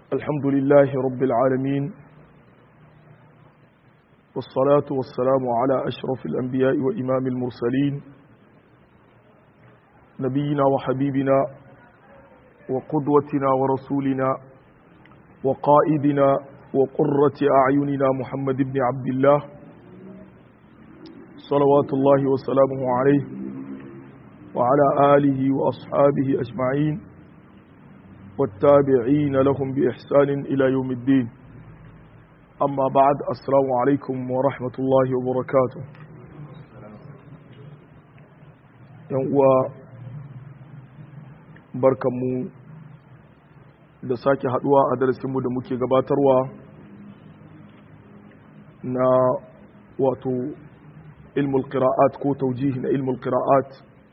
الحمد لله رب العالمين والصلاة والسلام على أشرف الأنبياء وإمام المرسلين نبينا وحبيبنا وقدوتنا ورسولنا وقائدنا وقرة أعيننا محمد بن عبد الله صلوات الله وسلامه عليه وعلى آله وأصحابه أجمعين والتابعين لهم بإحسان إلى يوم الدين أما بعد السلام عليكم ورحمة الله وبركاته يوم barkanmu da sake haduwa a darasinmu da muke gabatarwa na wato ilmul qira'at ko taujihi na ilmul qira'at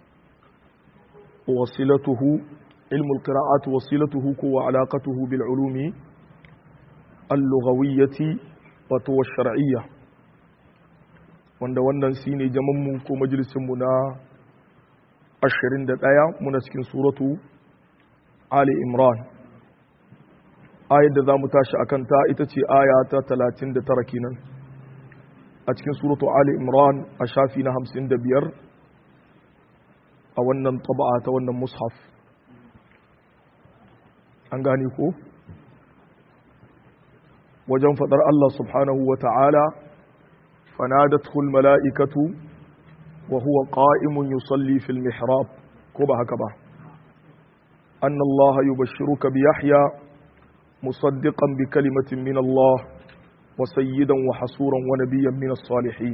wasilatuhu ilmul qira'at wasilatuhu ko wa alaqatuhu bil ulumi al-lughawiyyati wato shar'iyya wanda wannan shine jamanmu ko majalisinmu na 21 muna cikin suratu Ali Imran ayar da za mu tashi a kanta ita ce aya ta 39 kenan a cikin suratu Ali Imran a shafi na 55 a wannan taba'a ta wannan mushaf an gane ko wajen fadar Allah subhanahu wa ta'ala fanadatul mala'ikatu wa huwa qa'imun yusalli fil mihrab ko ba haka ba أن الله يبشرك بيحيى مصدقا بكلمة من الله وسيدا وحصورا ونبيا من الصالحين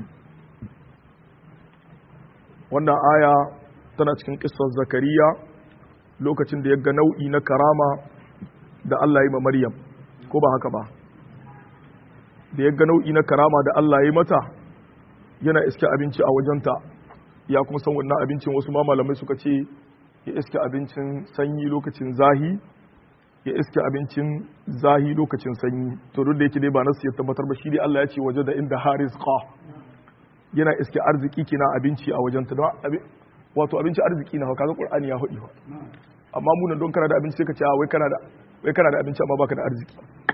wannan aya tana cikin ƙisar zakariya lokacin da ya ga nau'i na karama da Allah yi ma Maryam ko ba haka ba da ya ga nau'i na karama da Allah yi mata yana iske abinci a wajenta ya kuma san wannan abincin wasu ma malamai suka ce ya iske abincin sanyi lokacin zahi ya iske abincin zahi lokacin sanyi to duk da yake dai ba nasu ya tabbatar ba shi dai Allah ya ce waje da inda haris qa yana iske arziki kina abinci a wajen ta don wato abinci arziki na kaga qur'ani ya hudi ba amma mu nan don kana da abinci sai ka ce wai kana da wai kana da abinci amma baka da arziki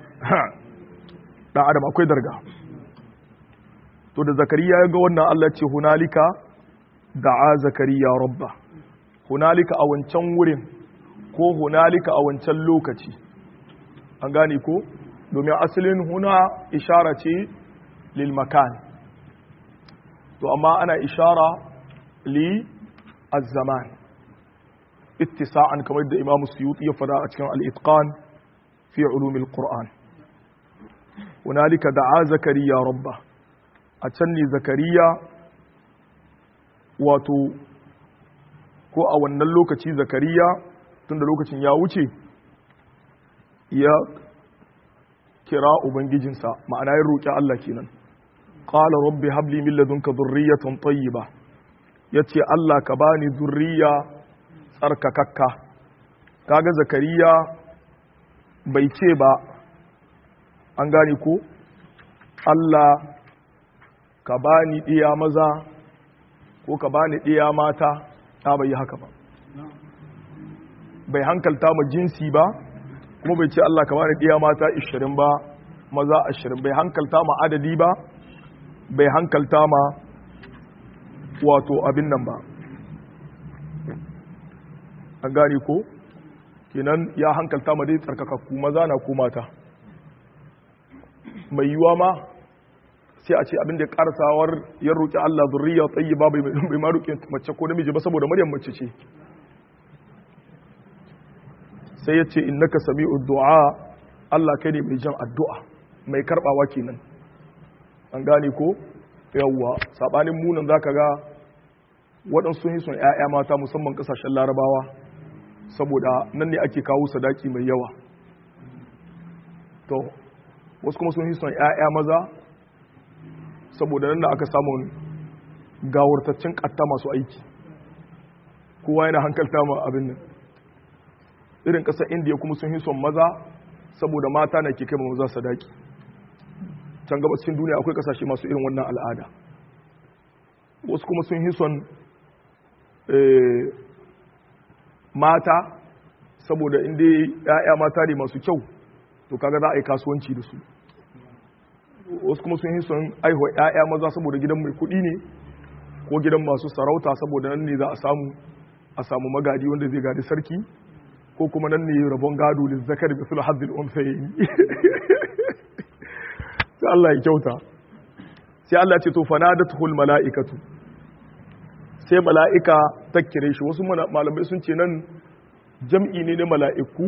dan adam akwai darga to da zakariya ya ga wannan Allah ya ce hunalika da'a zakariya rabba hunalika a wancan wurin ko hunalika a wancan lokaci an gane ko domin asalin huna ishara ce lil makan to amma ana ishara li az-zaman ittisa'an kamar da Imam Suyuti ya fada a cikin al-Itqan fi ulum al-Qur'an hunalika da'a zakariya rabba a can ne zakariya wato ko a wannan lokaci zakariya tunda lokacin ya wuce ya kira ubangijinsa ma'ana ya roƙi Allah kenan qala rabbi habli min ladunka dhurriyatan tayyiba yace Allah ka bani zurriya tsarkakakka kaga zakariya bai ce ba an gane ko Allah ka bani ɗiya maza ko ka bani ɗiya mata ta bai yi haka ba bai hankalta ma jinsi ba kuma bai ce Allah ka bani ɗiya mata 20 ba maza 20 bai hankalta ma adadi ba bai hankalta ma wato abin nan ba an gane ko kenan ya hankalta ma dai tsarkakakku maza na ko mata mai yiwa ma sai a ce abin da karsawar ya roƙi Allah zurriya tayyiba bai bai ma roƙi mace ko namiji ba saboda Maryam mace ce sai ya ce innaka sami'u du'a Allah kai ne mai jan addu'a mai karbawa kenan an gane ko yawwa sabanin munan zaka ga waɗansu sun yi son ƴaƴa mata musamman ƙasashen larabawa saboda nan ne ake kawo sadaki mai yawa to wasu kuma sun yi son ƴaƴa maza saboda nan da aka samu gawartaccen katta masu aiki kowa yana hankalta ma abin nan irin ƙasar indiya kuma sun son maza saboda mata na ke kai maza sadaki can gaba cikin duniya akwai ƙasashe masu irin wannan al'ada wasu kuma sun son mata saboda inda ya'ya mata ne masu kyau to to kaga za a yi kasuwanci da su wasu kuma sun yi son aihuwa 'ya'ya maza saboda gidan mai kuɗi ne ko gidan masu sarauta saboda nan ne za a samu a samu magadi wanda zai gadi sarki ko kuma nan ne rabon gado da zakar bi sul hazzil unsayin sai Allah ya kyauta sai Allah ce to fanadatul mala'ikatu sai mala'ika ta kire shi wasu malamai sun ce nan jam'i ne na mala'iku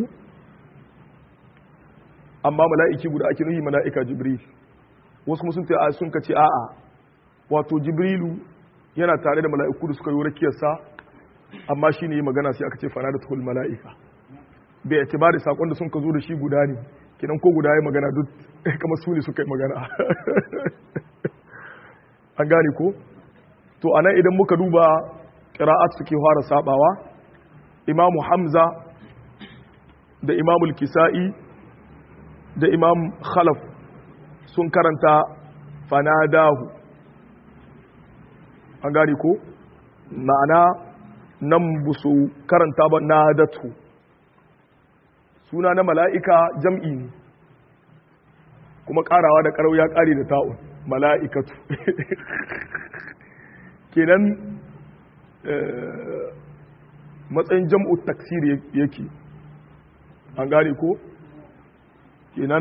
amma mala'iki guda ake nuhi mala'ika jibril wasu kuma sun ce a sun kace a'a wato jibrilu yana tare da mala'iku da suka yi rakiyarsa amma shi ne magana sai aka ce fanadatul mala'ika bai itibari sakon da sun ka zo da shi guda ne kinan ko guda ya magana duk kamar su ne suka yi magana an gane ko to anan idan muka duba qira'at suke fara sabawa imamu hamza da imamul kisa'i da imam khalaf sun karanta fanadahu an gane ko ma'ana nan busu karanta ba nadatu suna na mala'ika jam'i ne kuma karawa da karau ya kare da ta'un mala'ikatu kenan matsayin jam'u taksir yake an gane ko kenan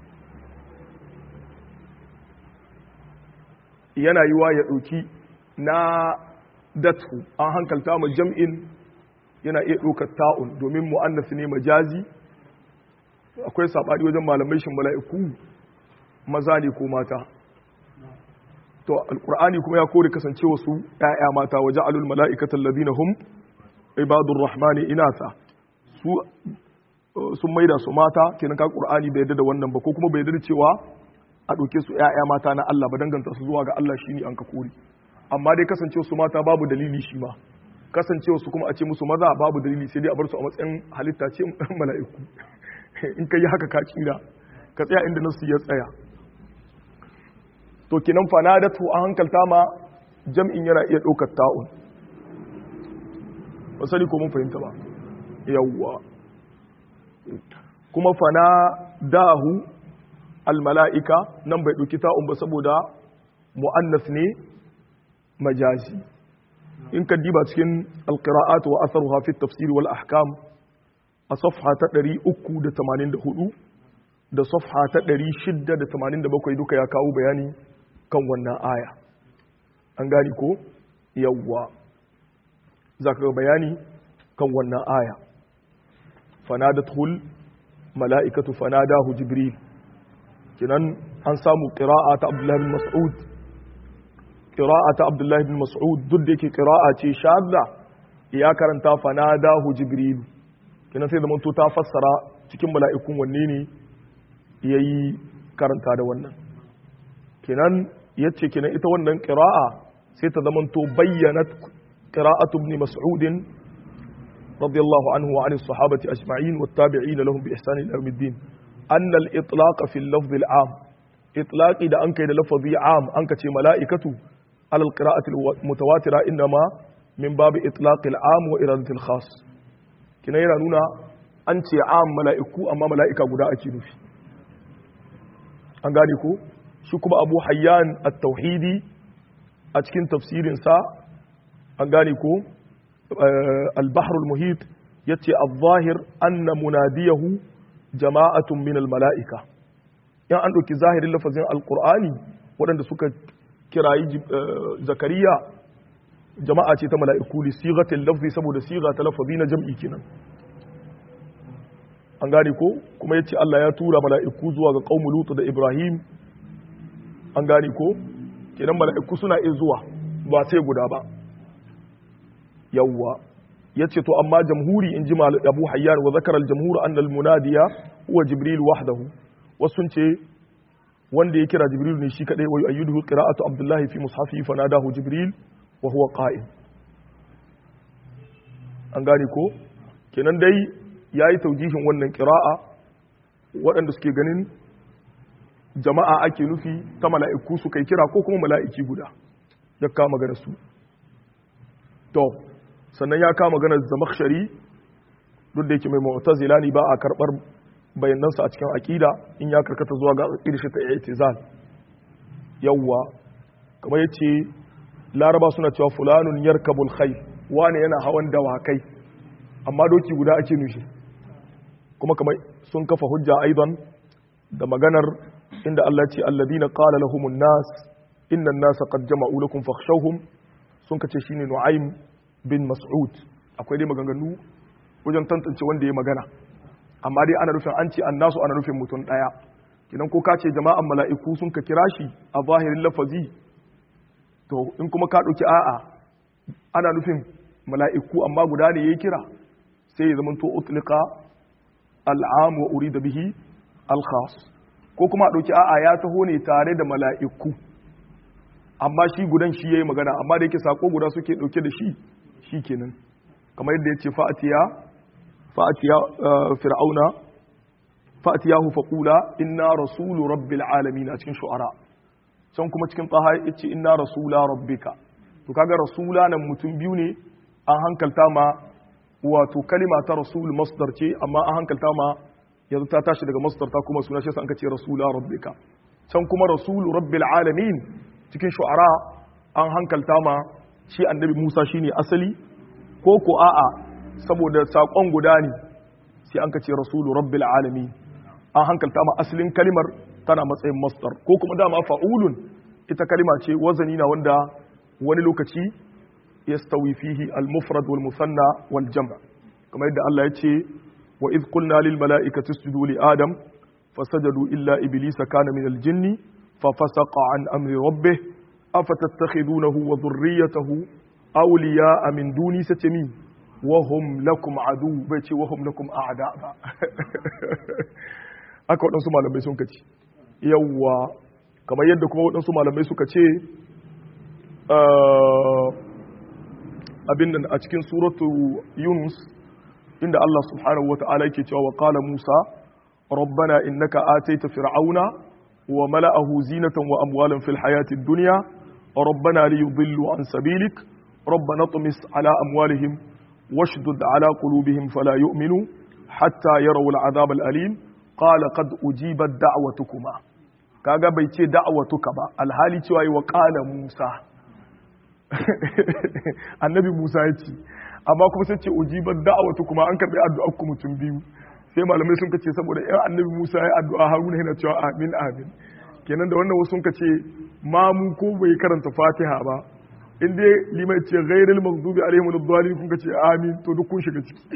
yana yiwa ya ɗauki na datu an hankalta ma jam'in yana iya ɗaukar ta'un domin mu'annas ne majazi akwai saɓani wajen malamai shin mala'iku maza ne ko mata to alkur'ani kuma ya kore kasance wasu ‘ya'ya mata waje alul mala'ikatan ladina hum ibadur rahmani inasa su sun maida su mata kenan ka qur'ani bai yarda da wannan ba ko kuma bai yarda cewa a ɗauke su ‘ya'ya mata na Allah ba danganta su zuwa ga Allah shine an ka kore amma dai kasance su mata babu dalili shi ma kasance su kuma a ce musu maza babu dalili sai dai a bar su a matsayin halitta ce mala'iku in ka yi haka ka tsira ka tsaya inda nasu ya tsaya to kinan fanadatu a hankalta ma jam'in yana iya ɗaukar ta'un ba sani ko mun fahimta ba yawwa kuma fanadahu almala'ika nan bai ɗauki ta'un ba saboda mu'annas ne majazi in ka diba cikin alƙira'at wa asaruha fi tafsiri wal ahkam a safha ta 384 da safha ta 687 duka ya kawo bayani kan wannan aya an gani ko yawwa za ka bayani kan wannan aya fanadatul mala'ikatu fanadahu jibril kinan an samu qira'a ta abdullahi bin mas'ud qira'a ta abdullahi bin mas'ud duk da yake qira'a ce shadda ya karanta fanadahu jibril kinan sai da manto ta fassara cikin mala'ikun wanne ne yayi karanta da wannan kinan yace kinan ita wannan qira'a sai ta zamanto bayyanat qira'atu ibn mas'ud radiyallahu anhu wa anis sahabati ajma'in wat tabi'in lahum bi ihsan ila yawmiddin أن الإطلاق في اللفظ العام إطلاق إذا أنك إذا لفظي عام أنك تي ملائكة على القراءة المتواترة إنما من باب إطلاق العام وإرادة الخاص كنا يرانونا أنت عام ملائكة أما ملائكة قداء كنوفي أنغانيكو شكب أبو حيان التوحيدي أتكين تفسير سا أنغانيكو أه البحر المهيط يتي الظاهر أن مناديه jama'atun min mala'ika yan an ɗauki zahirin lafazin alƙur'ani waɗanda suka kirayi zakariya jama'a ce ta mala'iku li sigatin lafzi saboda siga ta lafazi na jam'i kenan an gane ko kuma ya ce Allah ya tura mala'iku zuwa ga ƙaumu lutu da ibrahim an gane ko kenan mala'iku suna iya zuwa ba sai guda ba yawwa ya ce to amma jamhuri in ji abu hayyan wa zakarar jamhuri an munadiya huwa jibril wahdahu wasu ce wanda ya kira jibril ne shi kadai wa ayyuduhu qira'atu abdullahi fi mushafi fa nadahu jibril wa huwa qa'im an gane ko kenan dai yayi taujihin wannan qira'a waɗanda suke ganin jama'a ake nufi ta mala'iku su kai kira ko kuma mala'iki guda ya kama magana su to sannan ya kama maganar zamakshari duk da yake mai mu'tazila ne ba a karbar bayanansa a cikin aqida in ya karkata zuwa ga aqida shi ta i'tizal yawwa kamar yace laraba suna cewa fulanun yarkabul khayl wani yana hawan dawakai amma doki guda ake nushi kuma kamar sun kafa hujja aidan da maganar inda Allah ce alladina qala lahumun nas inna an-nasa qad jama'u lakum fakhshawhum sun kace shine Nu'aym bin Mas'ud akwai dai maganganu wajen tantance wanda ya magana amma dai ana nufin an ce annasu ana nufin mutum daya kidan ko ka ce jama'an mala'iku sun ka kira shi a zahirin lafazi to in kuma ka dauki a'a ana nufin mala'iku amma guda ne yayi kira sai ya zama to utliqa al'am wa urida bihi al-khas ko kuma a ɗauki a'a ya taho ne tare da mala'iku amma shi gudan shi ya yi magana amma da yake sako guda suke ɗauke da shi shi kenan kamar yadda ya ce fa'atiya fa'atiya fir'auna fa'atiya hu faƙula inna rasulu rabbil alamin a cikin shu'ara can kuma cikin tsaha ya ce inna rasula rabbika to kaga rasula nan mutum biyu ne an hankalta ma wato kalima ta rasul masdar ce amma an hankalta ma yanzu ta tashi daga masdar ta kuma suna shi sa an kace rasula rabbika can kuma rasulu rabbil alamin cikin shu'ara an hankalta ma shi annabi Musa shine asali ko ko a'a saboda sakon guda ne sai an kace rasulu rabbil alamin an hankalta ma asalin kalimar tana matsayin masdar ko kuma dama fa'ulun ita kalima ce wazani na wanda wani lokaci yastawi fihi al-mufrad wal musanna wal jam' kamar yadda Allah ya ce wa idh qulna lil mala'ikati isjudu li adam fasajadu illa iblisa kana min al-jinni fa fasaqa an amri rabbih afatattakhidunahu wa dhurriyyatahu awliya'a min duni satami wa hum lakum adu bai ce wa hum lakum a'da ba aka waɗansu malamai sun kace yawwa kamar yadda kuma waɗansu malamai suka ce abin nan a cikin suratu yunus inda Allah subhanahu wata'ala yake cewa wa qala Musa rabbana innaka ataita fir'auna wa mala'ahu zinatan wa amwalan fil hayatid dunya rabbana liyudillu an sabilik rabbana tumis ala amwalihim washdud ala qulubihim fala yu'minu hatta yarawu al'adab al'alim qala qad ujibat da'watukuma kaga bai ce da'watuka ba alhali cewa yi wa qala Musa annabi Musa ya ce amma kuma sai ce ujibar da'awatu kuma an karbi addu'ar ku mutum biyu sai malamai sun kace saboda yan annabi Musa ya addu'a Haruna yana cewa amin amin kenan da wannan wasu sun kace ma mu ko bai karanta Fatiha ba in dai limai ce ghairil maghdubi alaihim wad-dallin kun kace amin to duk kun shiga ciki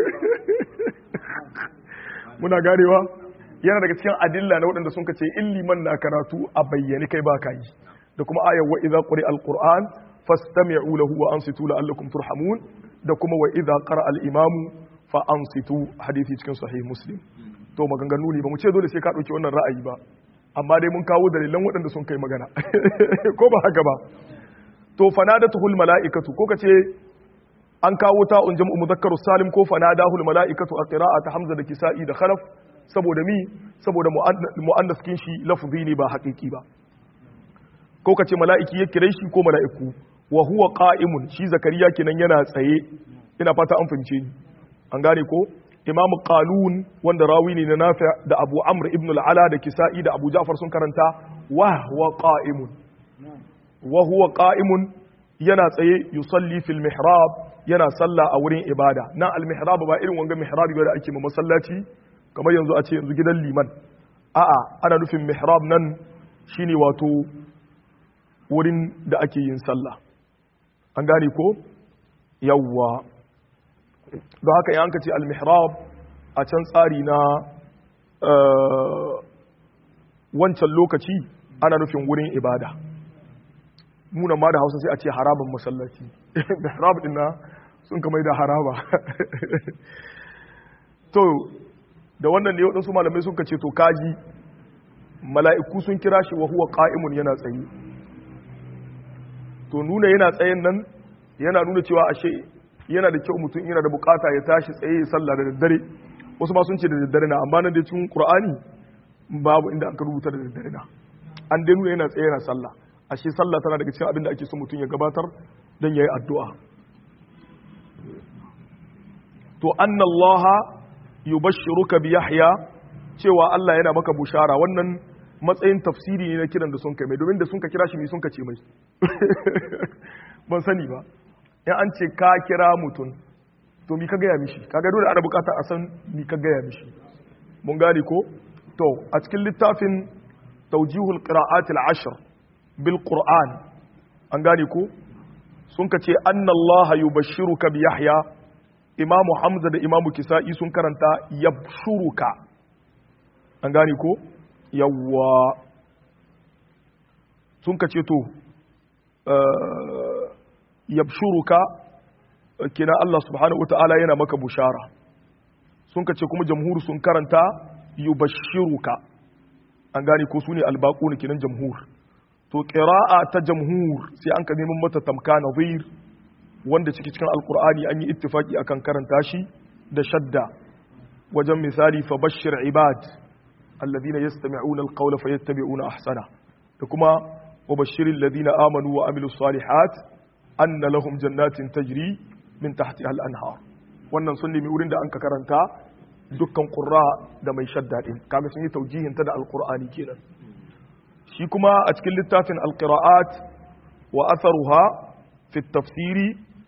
muna ganewa yana daga cikin adilla na waɗanda sun kace in liman na karatu a bayyane kai ba ka yi da kuma ayar wa idza quri al-qur'an fastami'u lahu wa ansitu la'allakum turhamun da kuma wa idza qara al-imam fa ansitu hadisi cikin sahih muslim to maganganu ne ba mu ce dole sai ka dauki wannan ra'ayi ba amma dai mun kawo dalilan waɗanda sun kai magana ko ba haka ba to fanadatuhul mala'ikatu ko kace an kawo ta un jam'u mudhakkaru salim ko fanadahul mala'ikatu a qira'at hamza da kisa'i da khalaf saboda mi saboda mu'annas kin shi lafzi ne ba haƙiƙi ba ko kace mala'iki ya kire shi ko mala'iku wa huwa qa'imun shi zakariya kenan yana tsaye ina fata an fince ni an gane ko imamu qalun wanda rawi ne na nafi da abu amr ibn al-ala da kisa'i da abu ja'far sun karanta wa huwa qa'imun wa huwa qa'imun yana tsaye yusalli fil mihrab yana sallah a wurin ibada nan al mihrab ba irin wanga mihrabi ba da ake ma masallaci kamar yanzu a ce yanzu gidan liman a'a ana nufin mihrab nan shine wato wurin da ake yin sallah an gane ko yawwa don haka yanka ce al-mihrab a can tsari na wancan lokaci ana nufin wurin ibada muna ma da hausa sai a ce haraban masallaci mihrab din na sun kamar da haraba to da wannan ne waɗansu malamai sun ce to kaji mala'iku sun kira shi wa huwa qa'imun yana tsaye to nuna yana tsayen nan yana nuna cewa ashe yana da kyau mutum yana da bukata ya tashi tsaye ya sallah da daddare wasu ma sun ce da daddare na amma nan da cikin qur'ani babu inda aka rubuta da daddare na an dai nuna yana tsaye yana sallah ashe sallah tana daga cikin abin da ake so mutum ya gabatar dan yayi addu'a to anna allaha yubashshiruka bi yahya cewa Allah yana maka bushara wannan matsayin tafsiri ne na kiran da sun kai mai domin da sun ka kira shi mai sun ka ce mai ban sani ba in an ce ka kira mutum to mi ka gaya mishi kaga dole ana bukata a san mi ka gaya mishi mun gane ko to a cikin littafin tawjihul qira'atil ashr bil qur'an an gane ko sun ka ce anna allaha yubashshiruka bi yahya imamu hamza da imamu kisa'i sun karanta yabshuruka an gane ko yawwa sun ka ce to yabshuruka kina Allah subhanahu wata'ala yana maka bushara sun ka ce kuma jamhur sun karanta yubashshiruka an gane ko su ne albaƙu ne kinan jamhur to ƙira'a ta jamhur sai an ka neman mata tamka nazir wanda ciki cikin alkur'ani an yi ittifaki akan karanta shi da shadda wajen misali fa bashir ibad alladhina yastami'una alqawla fayattabi'una ahsana da kuma wa bashiril ladina amanu wa amilus salihat anna lahum jannatin tajri min tahtiha al-anhar wannan sun nemi wurin da an ka karanta dukkan qurra da mai shadda din kaga sun yi taujihin ta da alqur'ani kenan shi kuma a cikin littafin alqira'at wa atharuha fi tafsiri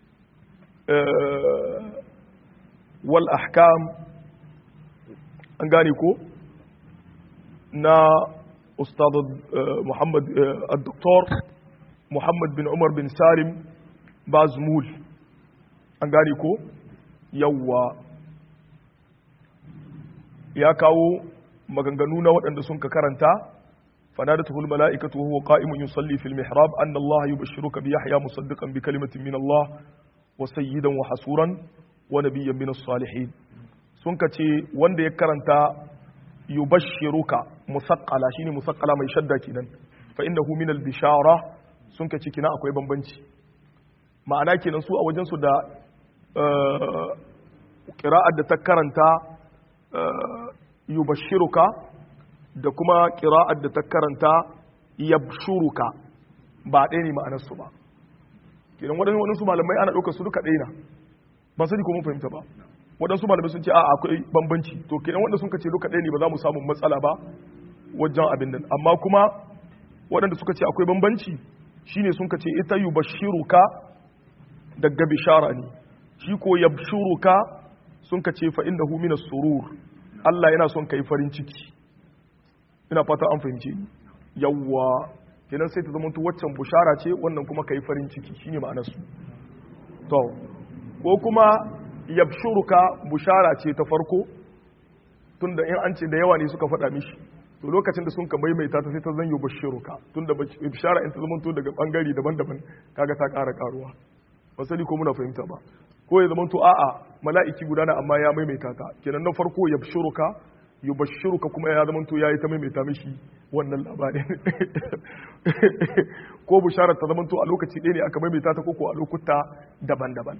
wal ahkam an gane ko na ustad muhammad al-doktor muhammad bin umar bin salim bazmul an gane ko yawwa ya kawo maganganu na waɗanda sun ka karanta فنادته الملائكة وهو قائم يصلي في المحراب أن الله يبشرك بيحيى مصدقا بكلمة من الله وسيدا وحسورا ونبيا من الصالحين سنكتي وند يكرنتا يبشرك مثقلا شيني مثقلا ما يشدى كنا فإنه من البشارة سنكتي كنا أكوي بمبنشي ma'ana kenan su a wajensu da ƙira'ar da ta karanta yubashiruka da kuma ƙira'ar da ta karanta yabshuruka ba ɗaya ne ma'anarsu ba kenan waɗansu waɗansu malamai ana ɗaukar su duka ɗaya na ban sani ko mun fahimta ba waɗansu malamai sun ce a akwai bambanci to kenan waɗanda sun ce duka ɗaya ne ba za mu samu matsala ba wajen abin nan amma kuma waɗanda suka ce akwai bambanci shine sun ce ita yubashiruka daga bishara ne shi ko yabshuruka sun ce fa innahu minas surur Allah yana son kai farin ciki ina fata an fahimce ni yawwa kenan sai ta zama to waccan bushara ce wannan kuma kai farin ciki shine ma'anar su to ko kuma yabshuruka bushara ce ta farko tunda in an ce da yawa ne suka faɗa mishi to lokacin da sun ka maimaita ta sai ta zanyo bashiruka tunda bishara in ta zama to daga bangare daban-daban kaga ta ƙara karuwa ba sani ko muna fahimta ba ko ya zama to a'a mala'iki guda na amma ya maimaita ta kenan na farko yabshuruka yubashshiruka kuma ya zama to yayi ta maimaita mishi wannan labarin ko bisharar ta zama to a lokaci ɗaya ne aka maimaita ta koko a lokuta daban-daban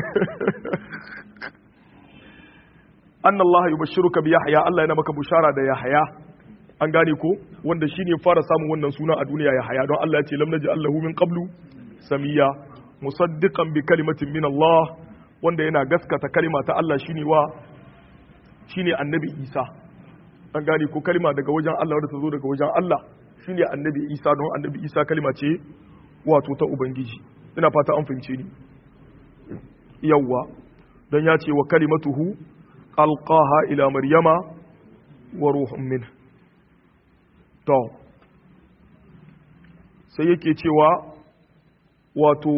anna Allah yubashshiruka bi Yahya Allah yana maka bushara da Yahya an gane ko wanda shine fara samun wannan suna a duniya Yahya don Allah ya ce lam naj'al lahu min qablu samiya musaddiqan bi kalimatin min Allah wanda yana gaskata kalima ta Allah shine wa shine annabi Isa an gane ko kalima daga wajen Allah wadda ta zo daga wajen Allah shine annabi Isa don annabi Isa kalima ce wato ta ubangiji ina fata an fahimce ni yawwa don ya ce wa kalimatuhu alqaha ila maryama wa ruhun min to sai yake cewa wato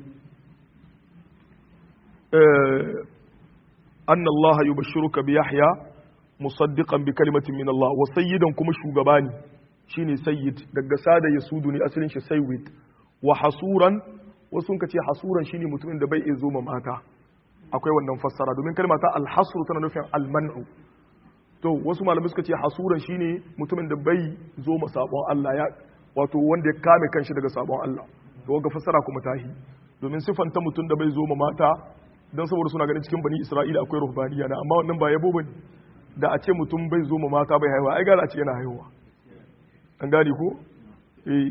anna Allah yubashshiruka bi Yahya musaddiqan bi kalimatin min Allah wa sayyidan kuma shugaba ne shine sayyid daga sada yasudu ne asalin shi sayyid wa hasuran wasu sun ce hasuran shine mutumin da bai iya zo mata akwai wannan fassara domin kalma ta alhasru tana nufin almanu to wasu malamai suka ce hasuran shine mutumin da bai zo ma sabon Allah ya wato wanda ya kame kanshi daga sabon Allah to ga fassara kuma tahi domin sifanta mutum da bai zo ma mata dan saboda suna ganin cikin bani Isra'ila akwai ruhbaniya na amma wannan ba yabo bane da a ce mutum bai zo ma mata bai haihuwa ai gara a ce yana haihuwa an gane ko eh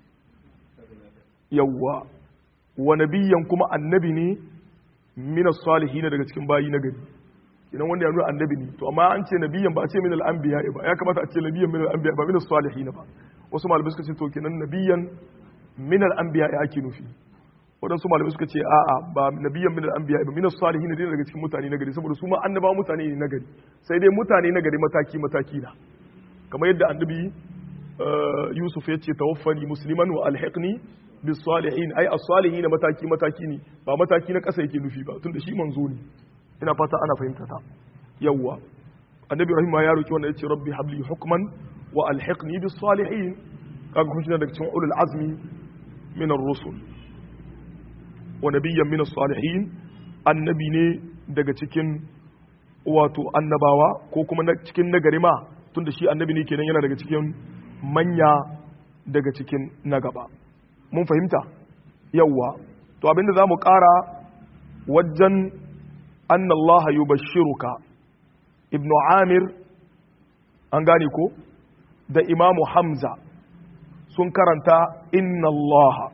yawwa wa nabiyyan kuma annabi ne min as-salihin daga cikin bayi na gari kinan wanda ya nuna annabi ne to amma an ce nabiyan ba a ce min al-anbiya ba ya kamata a ce nabiyan min al-anbiya ba min as-salihin ba wasu malamai suka ce to kinan nabiyan min al-anbiya ya ake nufi waɗansu malamai suka ce a'a ba nabiyan min al-anbiya ba min as-salihin ne daga cikin mutane na gari saboda su ma annaba mutane ne na gari sai dai mutane na gari mataki mataki na kamar yadda annabi Yusuf ya ce tawaffani musliman wa alhiqni bis salihin ai as-salihin mataki mataki ne ba mataki na ƙasa yake nufi ba tunda shi manzo ne ina fata ana fahimta ta yawwa annabi Ibrahim ma ya roki wannan yace rabbi habli hukman wa alhiqni bis salihin kaga kun daga cikin ulul azmi min ar-rusul wa nabiyyan min as-salihin annabi ne daga cikin wato annabawa ko kuma cikin nagari ma tunda shi annabi ne kenan yana daga cikin manya daga cikin na gaba mun fahimta yawwa to abinda za mu ƙara wajen annallaha yubashshiruka ibn amir an gane ko da imamu hamza sun karanta inna allaha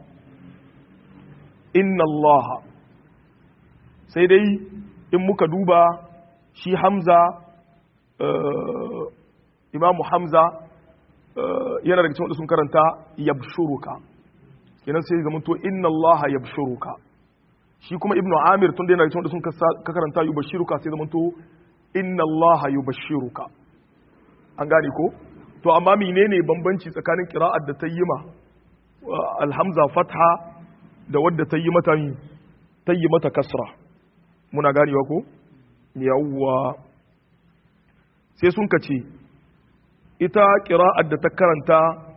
inna allaha sai dai in muka duba shi hamza imamu hamza yana daga cikin wanda sun karanta yabshuruka kenan sai zama to inna allaha yabshuruka shi kuma ibnu amir tun da yana daga cikin wanda sun ka karanta yubashiruka sai zama to inna allaha yubashiruka an gane ko to amma menene bambanci tsakanin qira'ar da ta yi ma alhamza fatha da wadda ta yi mata ta yi mata kasra muna ganewa ko yawwa sai sun kace ita ƙira'ar da ta karanta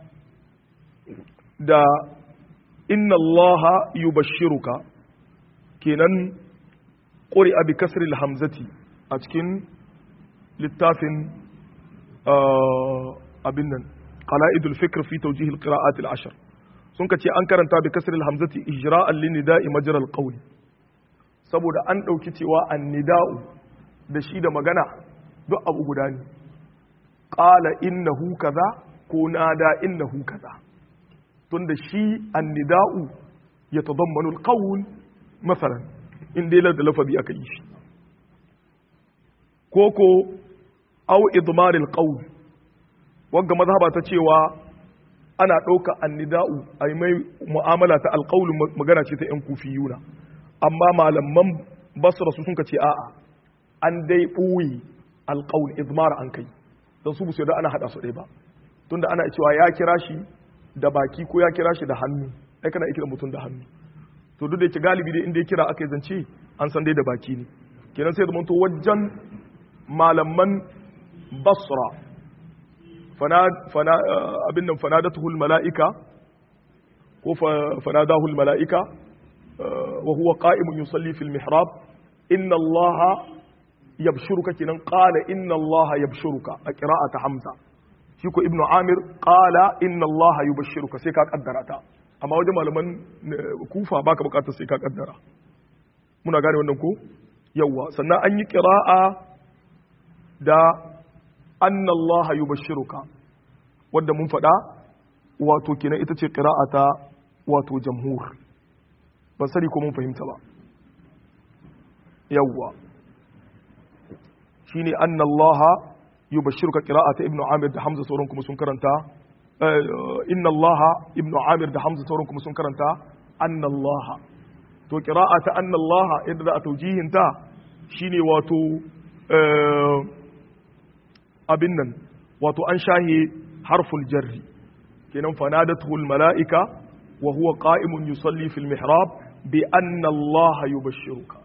da inna allaha yubashshiruka kenan ƙuri'a bi kasril hamzati a cikin littafin abin nan qala'idul fikr fi tawjih al-qira'at al-ashr sun kace an karanta bi kasril hamzati ijra'an lin nida'i majra al-qawl saboda an dauki cewa an-nida'u da shi da magana duk abu guda ne qala innahu kaza ko nada innahu kaza tunda shi annida'u yatadammanu alqawl masalan in dai da lafazi aka yi shi koko aw idmar alqawl wagga mazhaba ta cewa ana ɗauka annida'u a mai mu'amala ta alqawl magana ce ta yan kufiyuna amma malaman basra su sun ce a'a an dai ɓuyi alqawl idmar an kai don su busu da ana hada su ɗaya ba tunda ana cewa ya kira shi da baki ko ya kira shi da hannu ai kana kira mutum da hannu to duk da yake galibi dai inda ya kira aka yi zance an san dai da baki ne kenan sai zama to wajen malaman basra abin nan fanadatuhul mala'ika ko fanadahul mala'ika wa huwa qa'imun yusalli fil mihrab inna allaha yabshuruka kenan qala inna allaha yabshuruka a qira'ata hamza shi ko ibnu amir qala inna allaha yubashshiruka sai ka kaddara ta amma wajen malaman kufa baka bukatar sai ka kaddara muna gane wannan ko yawa sannan an yi qira'a da anna allaha yubashshiruka wanda mun faɗa wato kenan ita ce qira'ata wato jamhur ban sani ko mun fahimta ba yawa shine anna allaha yubashshiruka qira'ata ibnu amir da hamza sauran kuma sun karanta inna allaha ibnu amir da hamza sauran kuma sun karanta anna allaha to qira'ata anna allaha yadda za a taujihin ta shine wato abin nan wato an shahe harful jarri kenan fanadatuhu mala'ika wa huwa qa'imun yusalli fil mihrab bi anna allaha yubashshiruka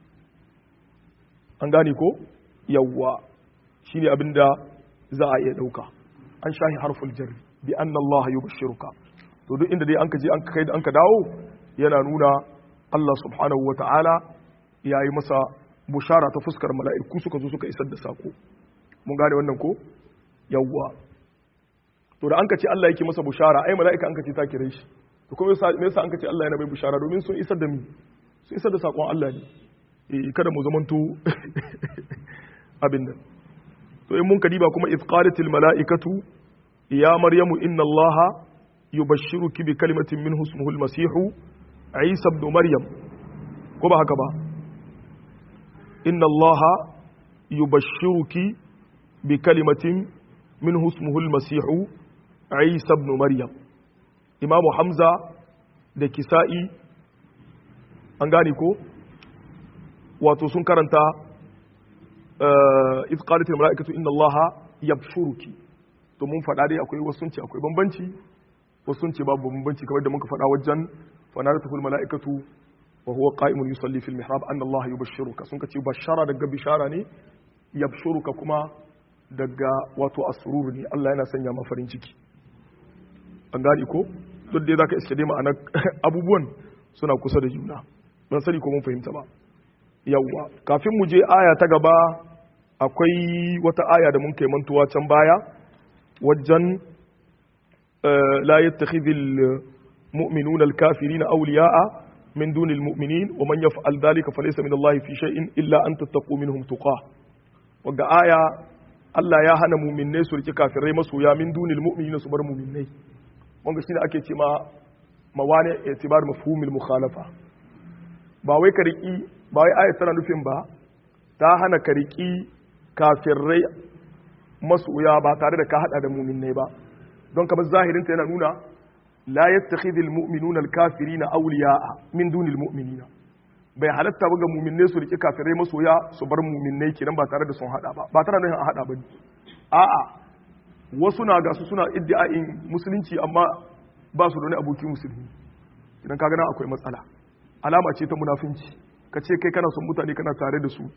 an gane ko yawwa shine abinda za a iya dauka an shahi harful jarri bi anna Allah yubashshiruka to duk inda dai anka je anka kai da anka dawo yana nuna Allah subhanahu wata'ala yayi masa bushara ta fuskar mala'iku suka zo suka isar da sako mun gane wannan ko yawwa to da anka ce Allah yake masa bushara ai mala'ika anka ce ta kire shi to kuma me yasa anka ce Allah yana mai bushara domin sun isar da mi sun isar da sakon Allah ne eh kada mu zamanto abin nan to in mun kadiba kuma iz qalatil mala'ikatu ya maryamu inna allaha yubashshiruki bi kalimatin minhu ismuhu al-masih isa ibn maryam ko ba haka ba inna allaha yubashshiruki bi kalimatin min husmuhul masihu isa ibn maryam imamu hamza da kisa'i an gane ko wato sun karanta iz qalat al mala'ikatu inna allaha yabshuruki to mun faɗa dai akwai wasu ce akwai bambanci wasu ce babu bambanci kamar da muka faɗa wajen fanaratu al mala'ikatu wa huwa qa'imun yusalli fil mihrab anna allaha yubashshiruka sun kace bashara daga bishara ne yabshuruka kuma daga wato asrur ne Allah yana sanya ma farin ciki an gane ko duk dai zaka iske dai ma'anar abubuwan suna kusa da juna ban sani ko mun fahimta ba yawwa kafin mu je aya ta gaba akwai wata aya da mun kai mantuwa can baya wajen la yattakhidhul mu'minuna al-kafirina awliya'a min dunil mu'minin wa man yaf'al dhalika falaysa min Allah fi shay'in illa an tattaqu minhum tuqah wagga aya Allah ya hana mu'minnai su riki kafirai masoya min dunil mu'minina su bar mu'minnai wanga shine ake ce ma mawani itibar mafhumil mukhalafa ba wai ka riki ba wai ayat tana nufin ba ta hana ka riki kafirai masoya ba tare da ka hada da mu'minnai ba don kamar zahirin ta yana nuna la yattakhidhul mu'minuna al-kafirina awliya'a min dunil mu'minina bai halatta ba ga mu'minnai su riki kafirai masoya su bar mu'minnai kenan ba tare da sun hada ba ba tare da a hada ba a'a wasu na gasu suna iddia'in musulunci amma ba su da wani aboki musulmi idan ka gana akwai matsala alama ce ta munafinci ka ce kai kana son mutane kana tare da su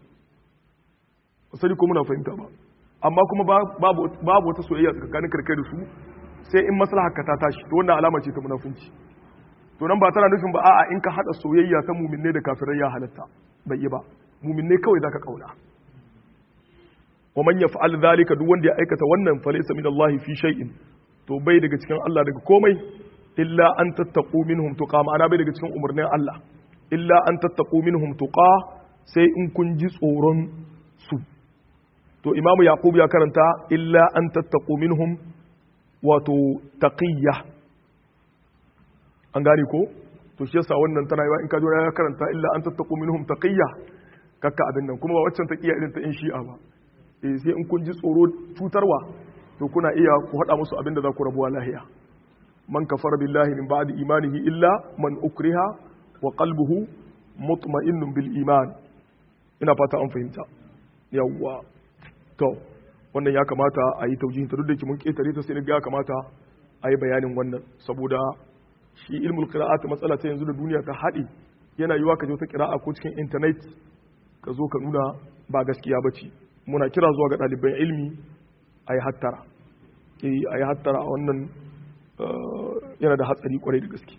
sani ko muna fahimta ba amma kuma babu wata soyayya tsakanin karkai da su sai in maslaha ka ta tashi to wannan alama ce ta munafinci to nan ba tana nufin ba a'a in ka hada soyayya ta muminne da kafirai ya halatta bai yi ba muminne kawai zaka kauna wa man yaf'al dhalika duk wanda ya aikata wannan fa laysa min Allah fi shay'in to bai daga cikin Allah daga komai illa an tattaqu minhum tuqa ma'ana bai daga cikin umarnin Allah illa an tattaqu minhum tuqa sai in kun ji tsoron su to imamu yaqub ya karanta illa an tattaqu minhum wato taqiyya an gane ko to shi yasa wannan tana yawa in ka ya karanta illa an tattaqu minhum taqiyya kakka abin nan kuma ba waccan taqiyya irin ta in shi'a ba eh sai in kun ji tsoro cutarwa to kuna iya ku hada musu abin da za ku rabuwa lahiya man kafara billahi min ba'di imanihi illa man ukriha wa qalbuhu mutma'innun bil iman ina fata an fahimta yawwa to wannan ya kamata a yi taujihin ta duk da ke mun ketare ta sai ga ya kamata a yi bayanin wannan saboda shi ilmul qira'at matsala ta yanzu da duniya ta haɗe yana yiwa ka je ta qira'a ko cikin internet ka zo ka nuna ba gaskiya bace muna kira zuwa ga ɗaliban ilmi a yi hattara a yi hattara a wannan yana da hatsari kwarai da gaske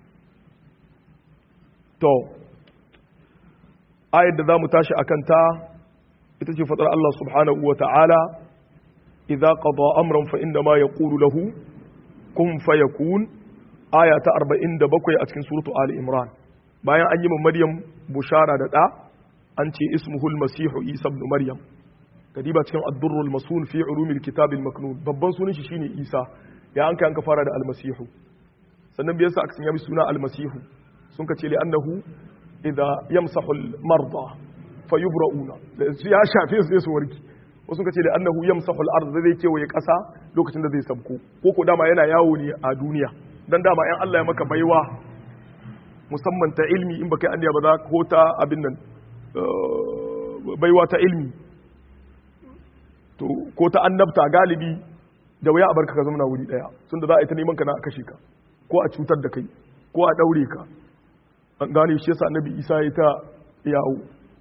to ayar da za mu tashi akan ta ita ce faɗar Allah subhanahu wa ta'ala idza qada amran fa inda ma yaqulu lahu kun fayakun aya ta 47 a cikin suratu ali imran bayan an yi ma maryam bushara da da an ce ismuhul masihu isa ibn maryam kadiba cikin ad-durrul masun fi ulumil kitab al-maknun babban sunan shi shine isa ya an kai an ka fara da al-masihu sannan biyarsa aka sanya suna al-masihu sun ka ce li annahu idza yamsahu al-marda fayubra'una ya shafe su sai su warki wasu ka ce da annahu yamsahu al-ard zai kewaye kasa lokacin da zai sabko ko ko dama yana yawo ne a duniya dan dama in Allah ya maka baiwa musamman ta ilmi in baka anniya ba za ko ta abin nan baiwa ta ilmi to ko ta annabta galibi da waya a barka ka zama na wuri daya tunda za a yi ta neman ka na kashe ka ko a cutar da kai ko a daure ka an gane shi yasa annabi Isa ya ta yawo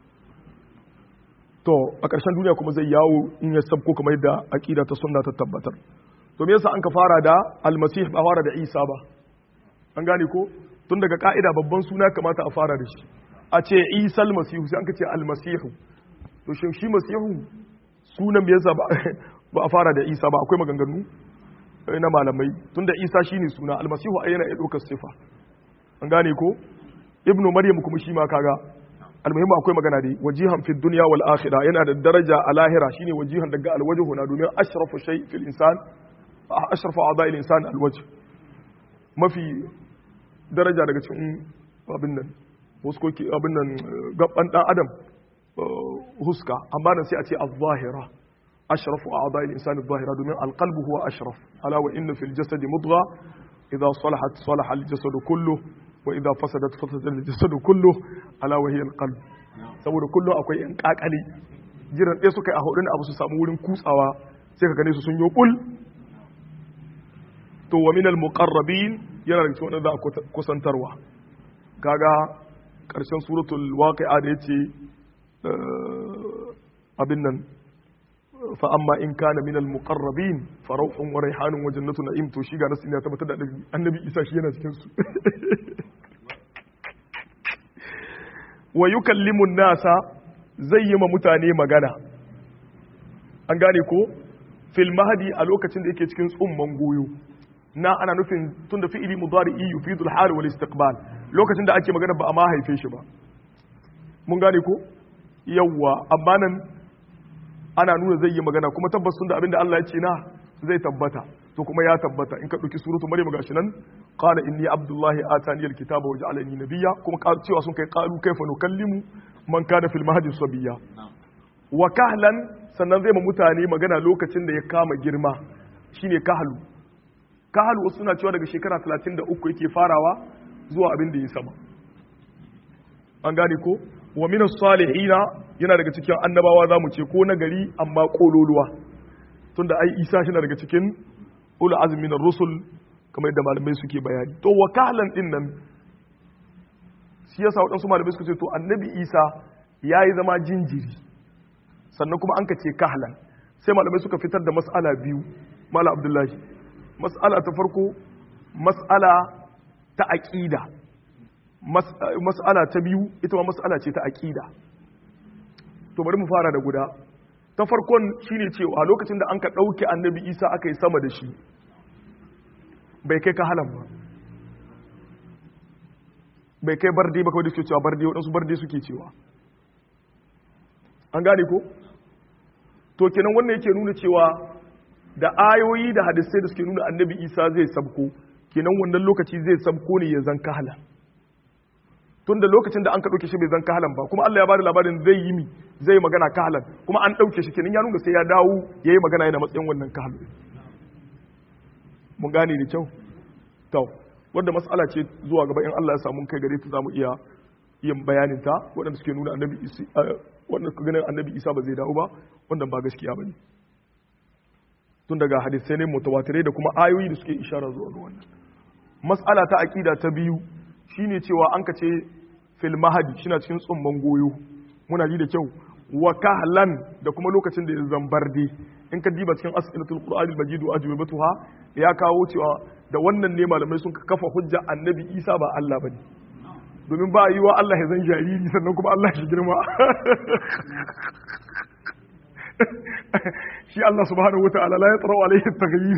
to a ƙarshen duniya kuma zai yawo in ya sabko kamar yadda aqida ta sunna ta tabbatar to me yasa an ka fara da almasih ba fara da Isa ba an gane ko tun daga ka'ida babban suna kamata a fara da shi a ce Isa almasihu sai an ka ce almasihu to shin shi masihu sunan me yasa ba ba a fara da Isa ba akwai maganganu na malamai tunda Isa shine suna almasihu ai yana iya ɗaukar sifa an gane ko ibnu maryam kuma shi ma kaga almuhimmu akwai magana dai wajihan fi dunya wal akhirah yana da daraja a lahira shine wajihan daga alwajhu na domin ashrafu shay fil insan ashrafu a'dha'i al insan alwajh mafi daraja daga cikin abin nan wasu koki abin nan gaban dan adam huska amma nan sai a ce az-zahira ashrafu a'dha'i al-insani az-zahira domin al-qalbu huwa ashraf ala wa inna fil jasadi mudgha idha salahat salaha al-jasadu kullu wa idha fasadat fasada al-jasadu kullu ala wa hiya al-qalb saboda kullum akwai yan kakali jiran ɗaya suka yi a hudun abu su samu wurin kutsawa sai ka gane su sun yi kul to wa minal muqarrabin yana da cikin wanda za a kusantarwa kaga karshen suratul waqi'a da yace abin nan fa amma in kana minal muqarrabin fa rawhun wa rayhanun wa jannatu na'im to shi ga nasu ne tabbatar da annabi Isa shi yana cikin su wa yukallimu nasa zai yi ma mutane magana an gane ko fil mahdi a lokacin da yake cikin tsumman goyo na ana nufin tun da fi'ili mudari'i yufidul hal wal istiqbal lokacin da ake magana ba a ma haife shi ba mun gane ko yawwa amma nan ana nuna zai yi magana kuma tabbas tun da abinda Allah ya ce na zai tabbata to kuma ya tabbata in ka dauki suratu maryam gashi nan qala inni abdullahi atani alkitaba wa ja'alani nabiyya kuma cewa sun kai qalu kaifa nukallimu man kana fil mahdi sabiyya wa kahlan sannan zai ma mutane magana lokacin da ya kama girma shine kahlu kahlu wasu suna cewa daga shekara 33 yake farawa zuwa abin da ya sama an gane ko wa min salihina yana daga cikin annabawa zamu ce ko na gari amma kololuwa tunda ai Isa shi daga cikin ulul azmi na rusul kamar yadda malamai suke bayani to wa kahlan din nan shi yasa waɗansu malamai suka ce to annabi Isa yayi zama jinjiri sannan kuma an ka ce kahlan sai malamai suka fitar da mas'ala biyu mala abdullahi mas'ala ta farko mas'ala ta aqida mas'ala ta biyu ita ma mas'ala ce ta aqida to bari mu fara da guda ta farkon shine cewa lokacin da an ka dauke annabi Isa aka yi sama da shi bai kai kahalan ba bai kai barde ba kawai da suke cewa barde waɗansu barde suke cewa an gane ko to kenan wannan yake nuna cewa da ayoyi da hadisai da suke nuna annabi isa zai sabko kenan wannan lokaci zai sabko ne ya zan kahala tun da lokacin da an ka ɗauke shi bai zan kahalan ba kuma Allah ya bada labarin zai yi mi zai magana kahalan kuma an ɗauke shi kenan ya nuna sai ya dawo ya yi magana yana matsayin wannan kahalan mun gane da kyau to wanda mas'ala ce zuwa gaba in Allah ya samu kai gare ta zamu iya yin bayanin ta waɗanda suke nuna annabi isa wanda suka ganin annabi isa ba zai dawo ba wanda ba gaskiya bane tun daga hadisai ne mutawatirai da kuma ayoyi da suke ishara zuwa ga wannan mas'ala ta aqida ta biyu shine cewa an ka ce fil mahadi shina cikin tsumman goyo muna ji da kyau wa kahlan da kuma lokacin da ya zambarde in ka diba cikin as'ilatul qur'anil majid wa ajwibatuha ya kawo cewa da wannan ne malamai sun kafa hujja annabi isa ba Allah bane domin ba yi wa Allah ya zan jariri sannan kuma Allah shi girma shi Allah subhanahu wata'ala la yatrau alayhi taghyir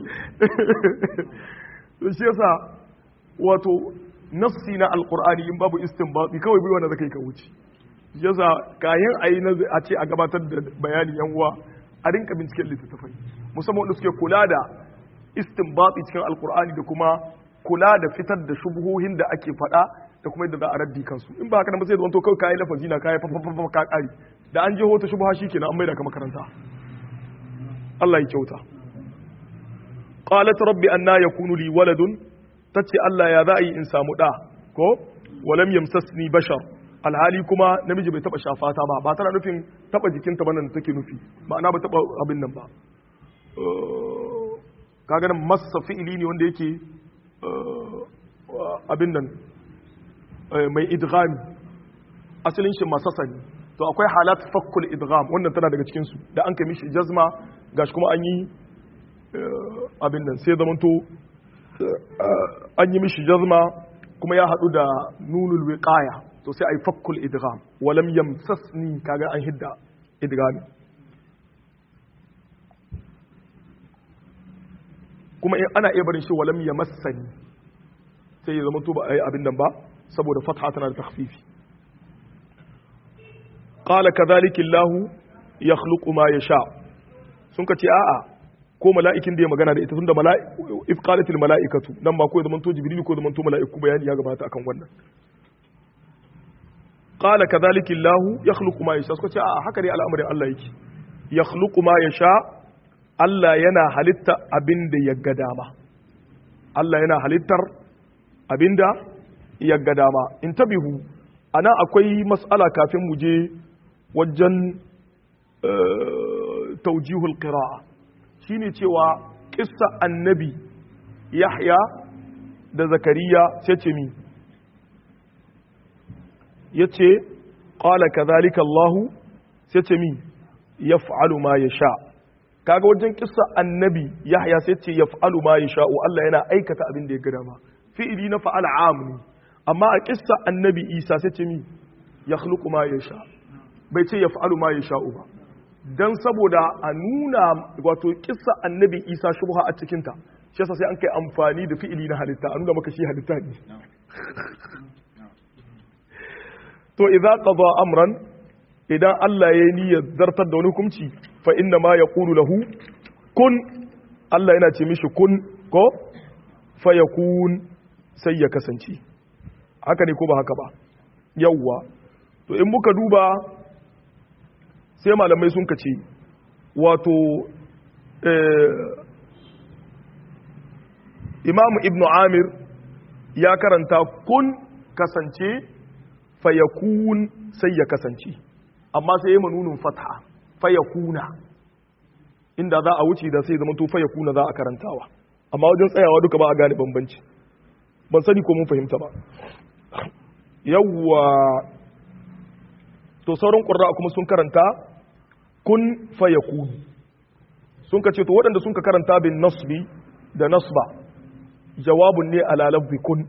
to shi yasa wato nafsi na alqur'ani in babu istinbati kawai bai wanda zakai ka wuce shi yasa kayan ayi na a ce a gabatar da bayani yan uwa a rinka binciken littattafai musamman wanda suke kula da istinbati cikin alqur'ani da kuma kula da fitar da shubuhohin da ake faɗa da kuma yadda za a raddi kansu in ba haka nan ba sai zanto kawai kayi lafazi na kayi fafafafa ka kari da an je hota shubha kenan an maida ka makaranta Allah ya kyauta qalat rabbi anna yakunu li waladun tace Allah ya za a yi in samu da ko walam yamsasni bashar alhali kuma namiji bai taba shafata ba ba tana nufin taba jikinta bane take nufi ma'ana ba taba abin nan ba kaga nan massa fi'ili ne wanda yake abin nan mai idghami asalin shi masasa ne to akwai halat fakkul idgham wannan tana daga cikin su da an kai mishi jazma gashi kuma an yi abin nan sai zamanto an yi mishi jazma kuma ya hadu da nunul wiqaya to sai ai fakkul idgham walam yamsasni kaga an hidda idghami kuma ana iya barin shi walam yamassani sai ya zama to ba ai abin nan ba saboda fatha tana da takhfifi qala kadhalika Allah yakhluqu ma yasha sun ka ce a'a ko mala'ikin da ya magana da ita tunda mala'iku if qalatil mala'ikatu nan ba ko zaman to jibril ko zaman to mala'iku bayani ya gabata akan wannan qala kadhalika Allah yakhluqu ma yasha suka ce a haka ne al'amarin Allah yake yakhluqu ma yasha Allah yana halitta abinda ya ga dama Allah yana halittar abinda ya ga dama in tabihu ana akwai mas'ala kafin mu je wajen taujihul qira'a shine cewa kissa annabi Yahya da Zakariya sai ce mi yace qala kadhalika Allah sai ce mi yaf'alu ma yasha kaga wajen kissa annabi Yahya sai ce yaf'alu ma yasha Allah yana aikata abin da ya ga dama fi'ili na fa'ala am ne amma a kissa annabi Isa sai ce mi yakhluqu ma yasha bai ce yaf'alu ma yasha ba dan saboda a nuna wato kissa annabi Isa shubha a cikin ta shi yasa sai an kai amfani da fi'ili na halitta a nuna maka shi halitta ne to idza qada amran idan Allah ya yi niyyar zartar da wani hukunci fa inna ma yaqulu lahu kun Allah yana ce mishi kun ko fa yakun sai ya kasance haka ne ko ba haka ba yawwa to in muka duba sai malamai sun kace wato imamu ibnu amir ya karanta kun kasance fayakun sai ya kasance amma sai ya manunin fatha fayakuna inda za a wuce da sai zama to fayakuna za a karantawa amma wajen tsayawa duka ba a gane bambanci ban sani ko mun fahimta ba yawwa to sauran ƙurra kuma sun karanta kun fayakun sun ka ce to waɗanda sun ka karanta bin nasbi da nasba jawabun ne ala lafzi kun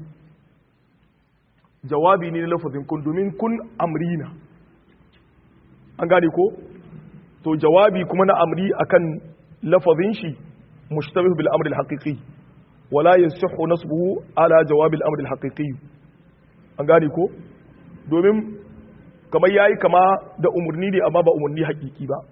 jawabi ne na lafazin kun domin kun amrina an gane ko to jawabi kuma na amri akan lafazin shi mushtabih bil amri al haqiqi wala yasihhu nasbuhu ala jawab al amri al haqiqi an gane ko domin kamar yayi kama da umurni ne amma ba umurni haqiqi ba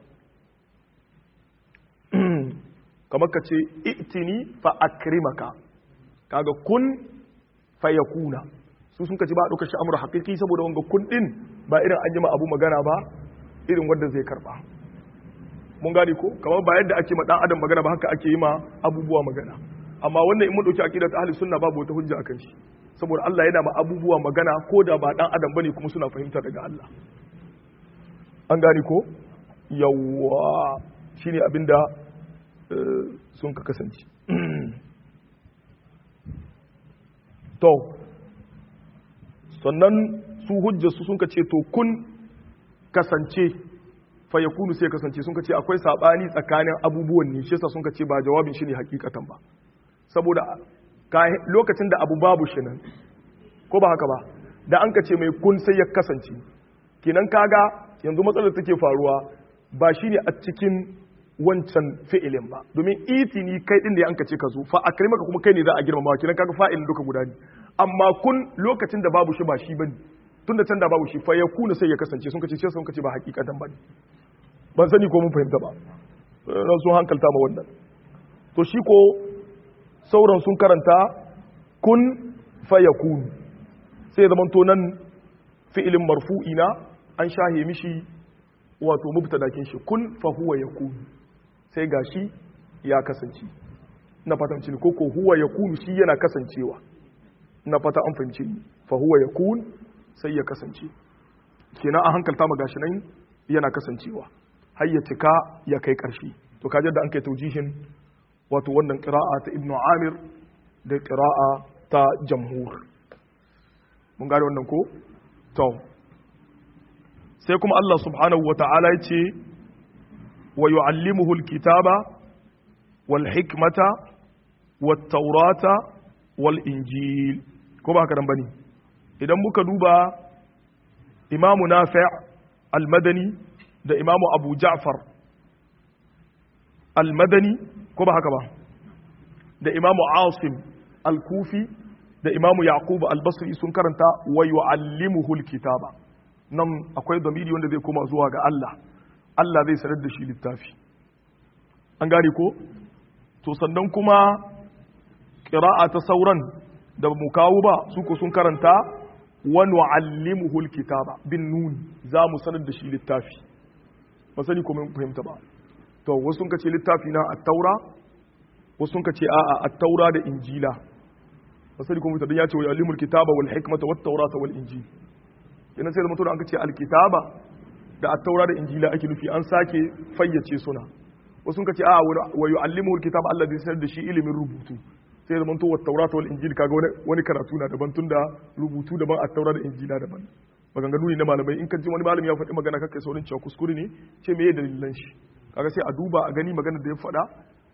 kamar ka ce itini fa akrimaka kaga kun fayakuna su sun kaci ba a ɗaukar shi amur haƙiƙi saboda wanga kun ɗin ba irin an jima abu magana ba irin wanda zai karɓa mun gane ko kamar ba yadda ake ma ɗan adam magana ba haka ake yi ma abubuwa magana amma wannan in mun ɗauki aƙidar ta ahli sunna babu wata hujja akan shi saboda Allah yana ma abubuwa magana ko da ba ɗan adam bane kuma suna fahimta daga Allah an gane ko yawwa shine abinda sun ka kasance to sannan su hujjarsu sun ka ce to kun kasance fa yakunu sai kasance sun ka ce akwai sabani tsakanin abubuwan ne shi yasa sun ka ce ba jawabin shi ne hakikatan ba saboda lokacin da abu babu shi nan ko ba haka ba da an ka ce mai kun sai ya kasance kenan kaga yanzu matsalar take faruwa ba shi ne a cikin wancan fi'ilin ba domin itini kai din da ya anka ce ka zo fa akrimaka kuma kai ne za a girmama kenan kaga fa'ilin duka guda ne amma kun lokacin da babu shi ba shi bane tunda can da babu shi fa yakuna sai ya kasance sun kace sun kace ba hakikatan bane ban sani ko mun fahimta ba ran sun hankalta ma wannan to shi ko sauran sun karanta kun fa yakun sai zaman to nan fi'ilin marfu'ina an shahe mishi wato mubtadakin shi kun fa huwa yakun sai gashi ya kasance na fatan cin ko ko huwa yakunu shi yana kasancewa na fata an fahimci fa huwa yakun sai ya kasance kenan an hankalta ma gashi nan yana kasancewa har ya cika ya kai karshe to kaje da an kai taujihin wato wannan qira'a ta ibnu amir da qira'a ta jamhur mun gane wannan ko to sai kuma Allah subhanahu wata'ala ya ce wa yu'allimuhu alkitaba wal hikmata wat taurata wal injil ko ba haka nan bane idan muka duba imamu nafi' al-madani da imamu abu ja'far al-madani ko ba haka ba da imamu asim al-kufi da imamu yaqub al-basri sun karanta wa yu'allimuhu al-kitaba nan akwai damiri wanda zai koma zuwa ga Allah Allah zai sanar da shi littafi an gane ko to sannan kuma ƙira'a ta sauran da mu kawo ba su ko sun karanta wa nu'allimuhu alkitaba bin nun za mu sanar da shi littafi ba sani ko mun fahimta ba to wasu sun kace littafi na at-taura wasu sun kace a'a at-taura da injila ba sani ko mun fahimta ya ce wa yu'allimul kitaba wal hikmata wat tawrata wal injil yana sai da mutum an kace al-kitaba da at-taura da injila ake nufi an sake fayyace suna wasu sun kace a'a wa yu'allimul kitaba Allah zai sanar da shi ilimin rubutu sai da manto wata taurata wal injil kaga wani karatu na daban tunda rubutu daban a taura da injila daban maganganu ne na malamai in ka ji wani malami ya faɗi magana kakai saurin cewa kuskure ne ce me dalilan shi kaga sai a duba a gani magana da ya faɗa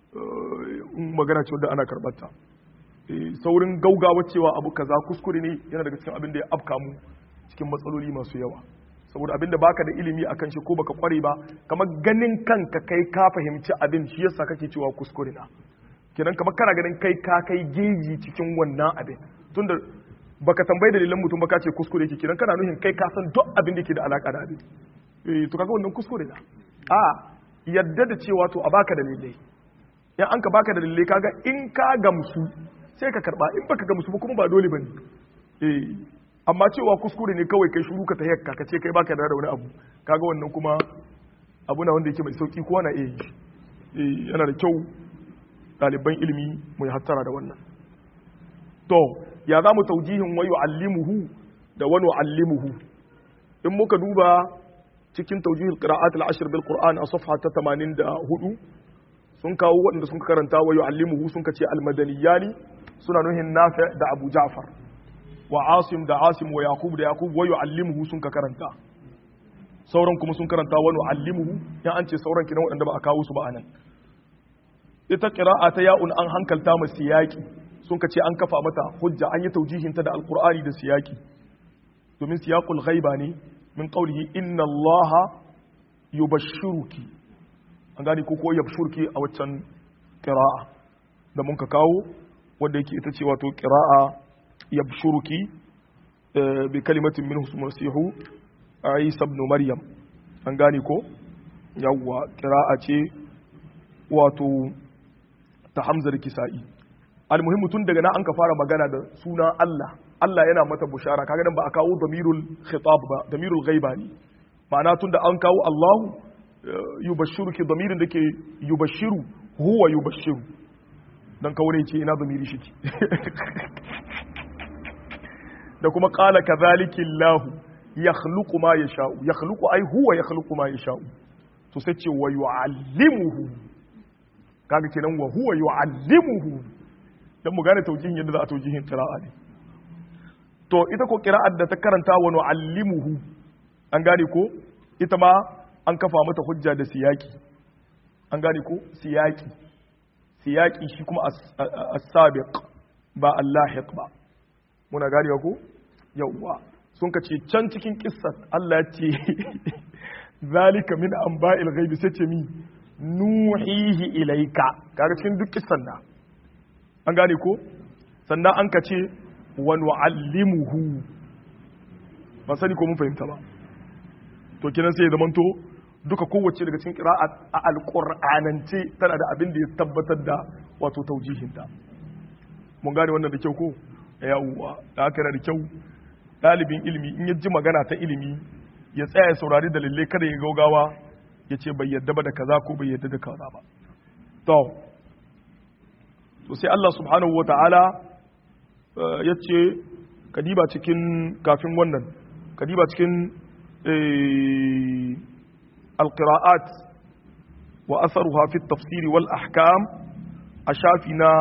in magana ce wadda ana karɓar ta saurin gaugawa cewa abu kaza kuskure ne yana daga cikin abin da ya afka mu cikin matsaloli masu yawa saboda abin da baka da ilimi akan shi ko baka kware ba kamar ganin kanka kai ka fahimci abin shi yasa kake cewa kuskure na kenan kamar kana ganin kai ka kai geji cikin wannan abin tunda baka tambayi dalilan mutum baka ce kuskure yake kenan kana nuhin kai ka san duk abin da ke da alaka da abin eh to kaga wannan kuskure na a yadda da cewa to a baka dalilai in an ka baka dalilai kaga in ka gamsu sai ka karba in baka gamsu ba kuma ba dole bane eh amma cewa kuskure ne kawai kai shuru ka ta yakka ka ce kai baka da wani abu kaga wannan kuma abu na wanda yake mai sauki kowa na iya yi yana da kyau ɗaliban ilimi mu yi hattara da wannan to ya za mu taujihin wayo allimuhu da wani allimuhu in muka duba cikin taujihul qira'at al-ashr bil qur'an a safha ta 84 sun kawo waɗanda sun karanta wayo allimuhu sun kace al-madaniyani suna nuhin nafi da abu ja'far wa asim da asim wa yaqub da yaqub wayo allimuhu sun ka karanta sauran kuma sun karanta wani allimuhu ya an ce sauran kinan waɗanda ba a kawo su ba anan ita ƙira'a ta ya'un an hankalta ma siyaki sun ka ce an kafa mata hujja an yi taujihinta da alkur'ani da siyaki domin siyaqul ghaiba ne min qawlihi inna allaha yubashshiruki an gane ko ko yabshurki a waccan ƙira'a da mun ka kawo wanda yake ita ce wato ƙira'a yabshuruki bi kalimatin min husmasihu isa ibn maryam an gane ko yawwa ƙira'a ce wato ta hamzar kisa'i almuhimmu tun daga na an ka fara magana da suna Allah Allah yana mata bushara kaga nan ba a kawo damirul khitab ba damirul ghaiba ne ma'ana tun da an kawo Allahu yubashshiru ki damirin da ke yubashshiru huwa yubashshiru dan kawo ne ce ina damiri shi ki da kuma qala kadhalika Allah yakhluqu ma yasha'u yakhluqu ai huwa yakhluqu ma yasha'u to sai ce wa yu'allimuhu kaga kenan wa huwa yu'allimuhu dan mu gane taujihin yadda za a taujihin qira'a ne to ita ko qira'ar da ta karanta wa nu'allimuhu an gane ko ita ma an kafa mata hujja da siyaki an gane ko siyaki siyaki shi kuma as-sabiq ba al-lahiq ba muna gane ko yawwa sun ka ce can cikin kissar Allah ya ce zalika min anba'il ghaibi sai ce mi nuhihi ilaika kaga cikin duk kissan da an gane ko sannan an ka ce wa nu'allimuhu ba sani ko mun fahimta ba to kinan sai ya zamanto duka kowace daga cikin qira'a a alqur'anance tana da abin da ya tabbatar da wato taujihinta mun gane wannan da kyau ko yawwa da haka da kyau dalibin ilimi in ya ji magana ta ilimi ya tsaya ya saurari dalilai kada ya gaugawa ya ce bai yadda ba da kaza ko bai yadda da kaza ba to to sai Allah subhanahu wa ta'ala ya ce kadiba cikin kafin wannan kadiba cikin alqira'at wa atharuha fi tafsiri wal ahkam a shafi na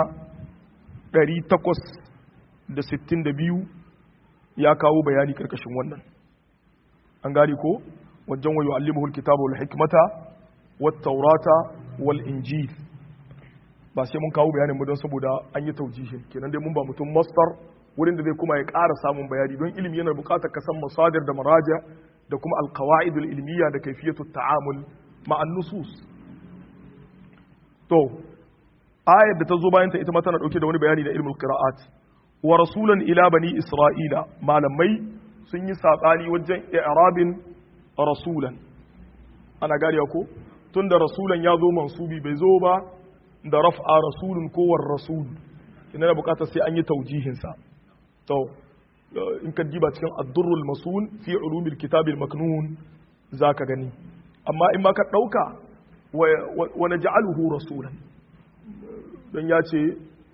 862 ya kawo bayani karkashin wannan an gari ko wajen wa yu'allimuhu alkitaba wal hikmata wat taurata wal injil ba sai mun kawo bayanin mu don saboda an yi taujihin kenan dai mun ba mutum masdar wurin da zai kuma ya ƙara samun bayani don ilimi yana buƙatar ka san masadir da maraja da kuma alqawaidul ilmiya da kayfiyatu ta'amul ma'an nusus to ayar da ta zo bayan ta ita ma tana dauke da wani bayani na ilmul qira'at wa rasulan ila bani isra'ila malamai sun yi saɓani wajen i'rabin rasulan ana gariya ko tun da rasulan ya zo mansubi bai zo ba da raf'a rasulun kowar rasul ina da bukatar sai an yi taujihinsa to in ka diba cikin ad-durrul masun fi ulumil kitabil maknun zaka gani amma in ma ka dauka wa naj'aluhu rasulan dan ya ce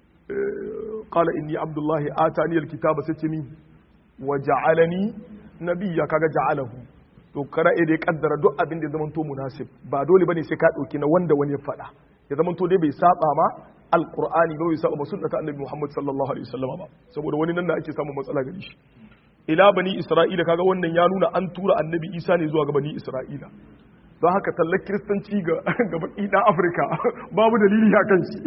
qala inni abdullahi atani alkitaba sai min wa ja'alani nabiyya kaga ja'alahu to kara dai kaddara duk abin da zaman to munasib ba dole bane sai ka dauki na wanda wani ya faɗa ya zaman to dai bai saba ma alqur'ani ba bai saba ma sunnata annabi muhammad sallallahu alaihi wasallam ba saboda wani nan da ake samun matsala gari shi ila bani isra'ila kaga wannan ya nuna an tura annabi isa ne zuwa ga bani isra'ila don haka tallar kiristanci ga baki dan afirka babu dalili a kan shi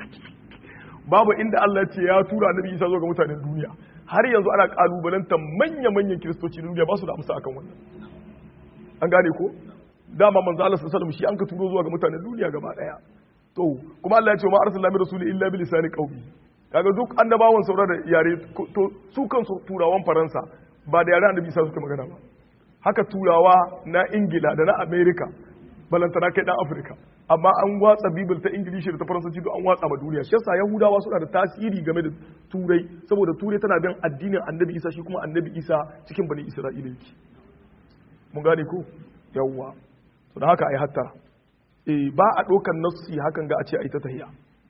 babu inda allah ce ya tura annabi isa zuwa ga mutanen duniya har yanzu ana kalubalanta manya-manyan kiristoci duniya ba su da amsa akan wannan an gane ko dama manzo Allah sallallahu alaihi shi an ka turo zuwa ga mutanen duniya gaba daya to kuma Allah ya ce ma arsalna min rasuli illa bi lisani qaumi kaga duk annabawan saura da yare to su kansu turawan faransa ba da yare annabi isa suka magana ba haka turawa na ingila da na america balantana kai dan afirka amma an watsa bibil ta ingilishi da ta faransanci duk an watsa ma duniya shi yasa yahudawa suna da tasiri game da turai saboda turai tana bin addinin annabi isa shi kuma annabi isa cikin bani isra'ila yake mun gane ko yawwa to da haka ai hattara eh ba a ɗaukar nassi hakan ga a ce ai ta tahiya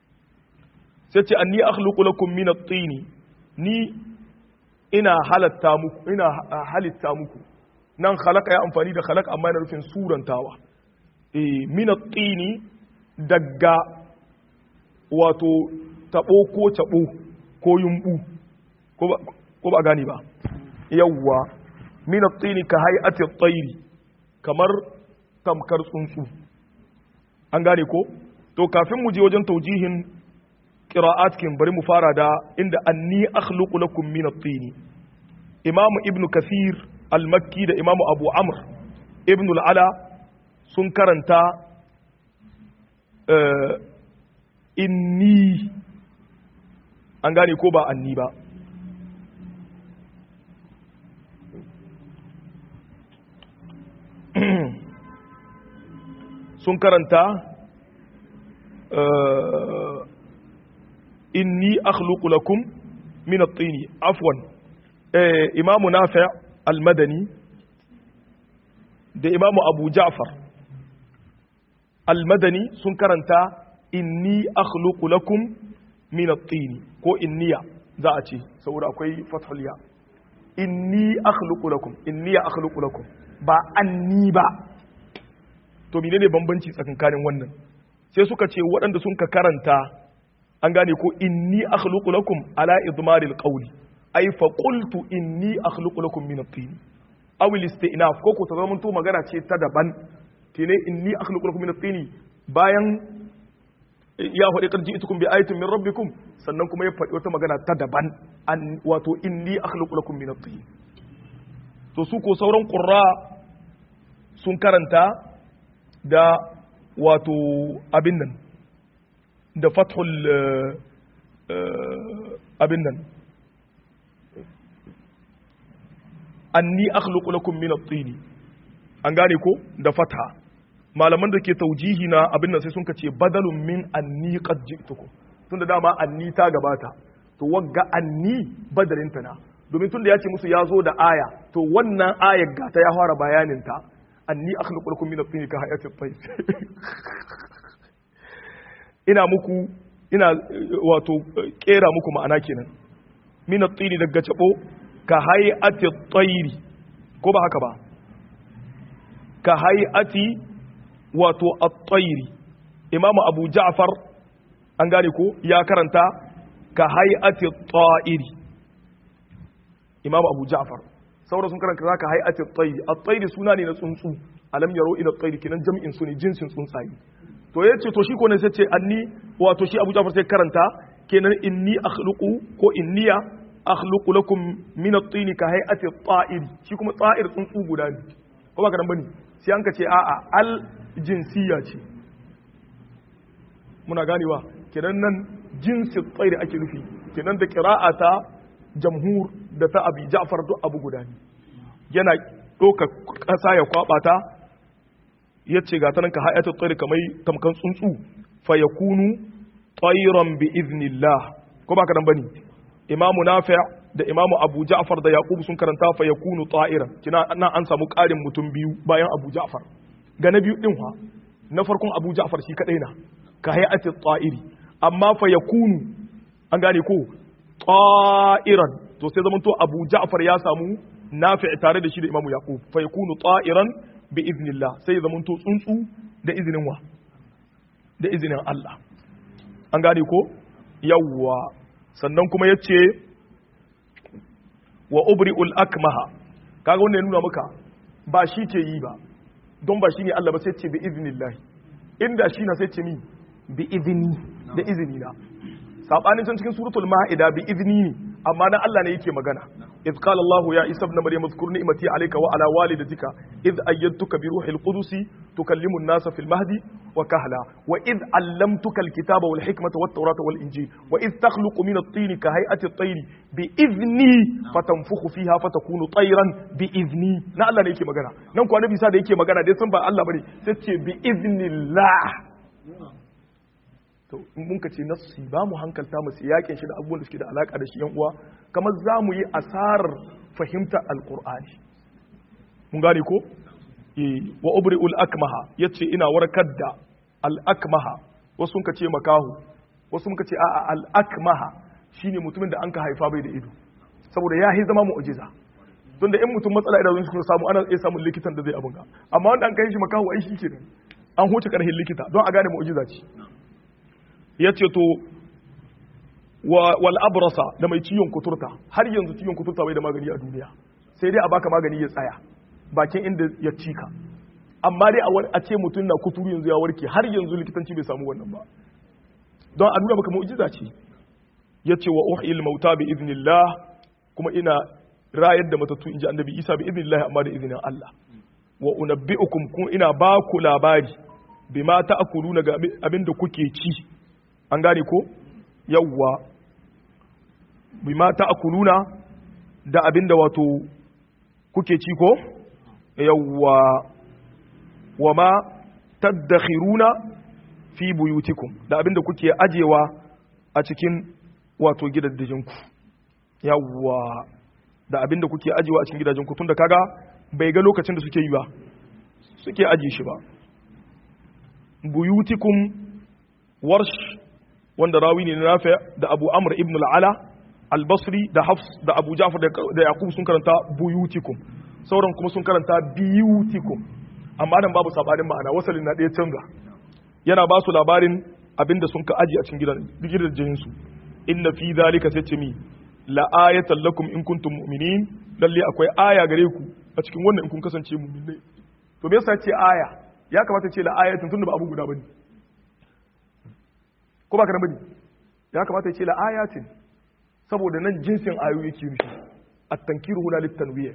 sai ce anni akhluqu lakum min at-tini ni ina halatta muku ina halitta muku nan khalaqa ya amfani da khalaq amma yana nufin surantawa eh min at-tini daga wato tabo ko tabo ko yumbu ko ba gani ba yawwa min at-tini ka hay'ati at-tayri kamar tamkar tsuntsu an gane ko to kafin mu je wajen taujihin qira'at kin bari mu fara da inda anni akhluqu lakum min at-tini imamu ibnu kathir al-makki da imamu abu amr ibnu al-ala sun karanta inni an gane ko ba anni ba sun karanta inni akhluqu lakum min at-tini afwan imamu nafi' al-madani da imamu abu ja'far al-madani sun karanta inni akhluqu lakum min at-tini ko inniya za a ce saboda akwai fathul ya inni akhluqu lakum inni akhluqu lakum ba anni ba to menene bambanci tsakankanin wannan sai suka ce waɗanda sun ka karanta an gane ko inni akhluqu lakum ala idmaril qawli ay fa qultu inni akhluqu lakum min at-tin aw al-istinaf ko ko ta zama to magana ce ta daban tine inni akhluqu lakum min at-tin bayan ya faɗi qad ji'tukum bi ayatin min rabbikum sannan kuma ya faɗi wata magana ta daban an wato inni akhluqu lakum min at-tin to su ko sauran qurra sun karanta da wato abin nan da fathul abin nan anni akhluqu lakum min at-tin an gane ko da fatha malaman da ke taujihi na abin nan sai sun kace badalun min anni qad ji'tukum tunda dama anni ta gabata to wagga anni badalin ta na domin tunda ya ce musu ya zo da aya to wannan ayar ga ta ya fara bayanin ta anni akhluqu lakum min at-tin ka hayati at-tayr ina muku ina wato kera muku ma'ana kenan min at-tin daga cabo ka hayati at-tayr ko ba haka ba ka hayati wato at-tayr imam abu ja'far an gane ko ya karanta ka hayati at-ta'ir imam abu ja'far saboda sun karanta zaka hay'ati at-tayr at-tayr suna ne na tsuntsu alam yaro ila at-tayr kinan jam'in su ne jinsin tsuntsaye to yace to shi ko ne sai ce anni wato shi Abu Ja'far sai karanta kenan inni akhluqu ko inniya akhluqu lakum min at-tin ka hay'ati at-ta'ir shi kuma ta'ir tsuntsu guda ne ko ba ka dan bane sai an ka ce a'a al jinsiya ce muna ganewa kenan nan jinsin tsairi ake nufi kenan da qira'ata jamhur da ta abi ja'far duk abu guda ne yana ɗauka ƙasa ya kwaɓa ta ya ce ga ta nan ka hayatu tsari kamar tamkan tsuntsu fa ya kunu tsairan bi iznillah ko ba ka nan bane imamu nafi da imamu abu ja'far da yaqub sun karanta fa yakunu ta'iran kina nan an samu ƙarin mutum biyu bayan abu ja'far ga na biyu din fa na farkon abu ja'far shi kadai na ka hayati ta'iri amma fa yakunu an gane ko ta'iran to sai zaman to abu ja'far ya samu nafi' tare da shi da imamu yaqub fa yakunu ta'iran bi iznillah sai zaman to tsuntsu da izinin wa da izinin Allah an gane ko yawwa sannan kuma yace wa ubri'ul akmaha kaga wannan ya nuna maka ba shi ke yi ba don ba shi ne Allah ba sai ce bi iznillah inda shi na sai ce mi bi izni da izini na sabanin can cikin suratul ma'ida bi izni ne amma na Allah ne yake magana إذ قال الله يا عيسى ابن مريم اذكر نعمتي عليك وعلى والدتك إذ أيدتك بروح القدس تكلم الناس في المهد وكهلا وإذ علمتك الكتاب والحكمة والتوراة والإنجيل وإذ تخلق من الطين كهيئة الطير بإذني فتنفخ فيها فتكون طيرا بإذني نا الله نيكي مغانا نانكو النبي سا da yake magana dai san ba Allah bane sai ce bi iznillah to in mun ka ce nassi ba mu hankalta mu yakin shi da abubuwan da suke da alaka da shi yan uwa kamar za mu yi asarar fahimta alqur'ani mun gane ko eh wa ubri'ul akmaha yace ina warkar da al akmaha wasu sun ka ce makahu wasu sun ka ce a'a al akmaha shine mutumin da an ka haifa bai da ido saboda ya yi zama mu'jiza don da in mutum matsala idan sun samu ana iya samun likitan da zai abun ga amma wanda an kai shi makahu ai shi kenan an huce karhin likita don a gane mu'jiza ce ya ce to wal abrasa da mai ciwon kuturta har yanzu ciwon kuturta bai da magani a duniya sai dai a baka magani ya tsaya bakin inda ya cika amma dai a ce mutum na kuturu yanzu ya warke har yanzu likitanci bai samu wannan ba don a nuna maka mu'jiza ce ya ce wa uhil mauta bi idnillah kuma ina rayar da matattu inji annabi isa bi idnillah amma da izinin Allah wa unabbi'ukum kun ina ba ku labari bima ta'kuluna ga abin da kuke ci an gane ko yawwa bima ta'kuluna da abinda wato kuke ci ko yawwa wama tadakhiruna fi buyutikum da abinda kuke ajewa a cikin wato gidajenku yawwa da abinda kuke ajewa a cikin gidajenku tunda kaga bai ga lokacin da suke yi ba suke aje shi ba buyutikum warsh wanda rawi ne na nafi da abu amr ibn al'ala al-basri da hafs da abu jafar da yaqub sun karanta buyutikum sauran kuma sun karanta biyutikum amma nan babu sabanin ma'ana wasalin na ɗaya canza yana ba su labarin abinda sun ka aji a cikin gidan gidajen su inna fi zalika sai ce mi la ayatan lakum in kuntum mu'minin lalle akwai aya gare ku a cikin wannan in kun kasance mu'minai to me yasa ce aya ya kamata ce la ayatin tunda ba abu guda bane ko ba ka bane ya kamata ya ce la ayatin saboda nan jinsin ayoyi yake nufi at-tankiru huna lit-tanwiyah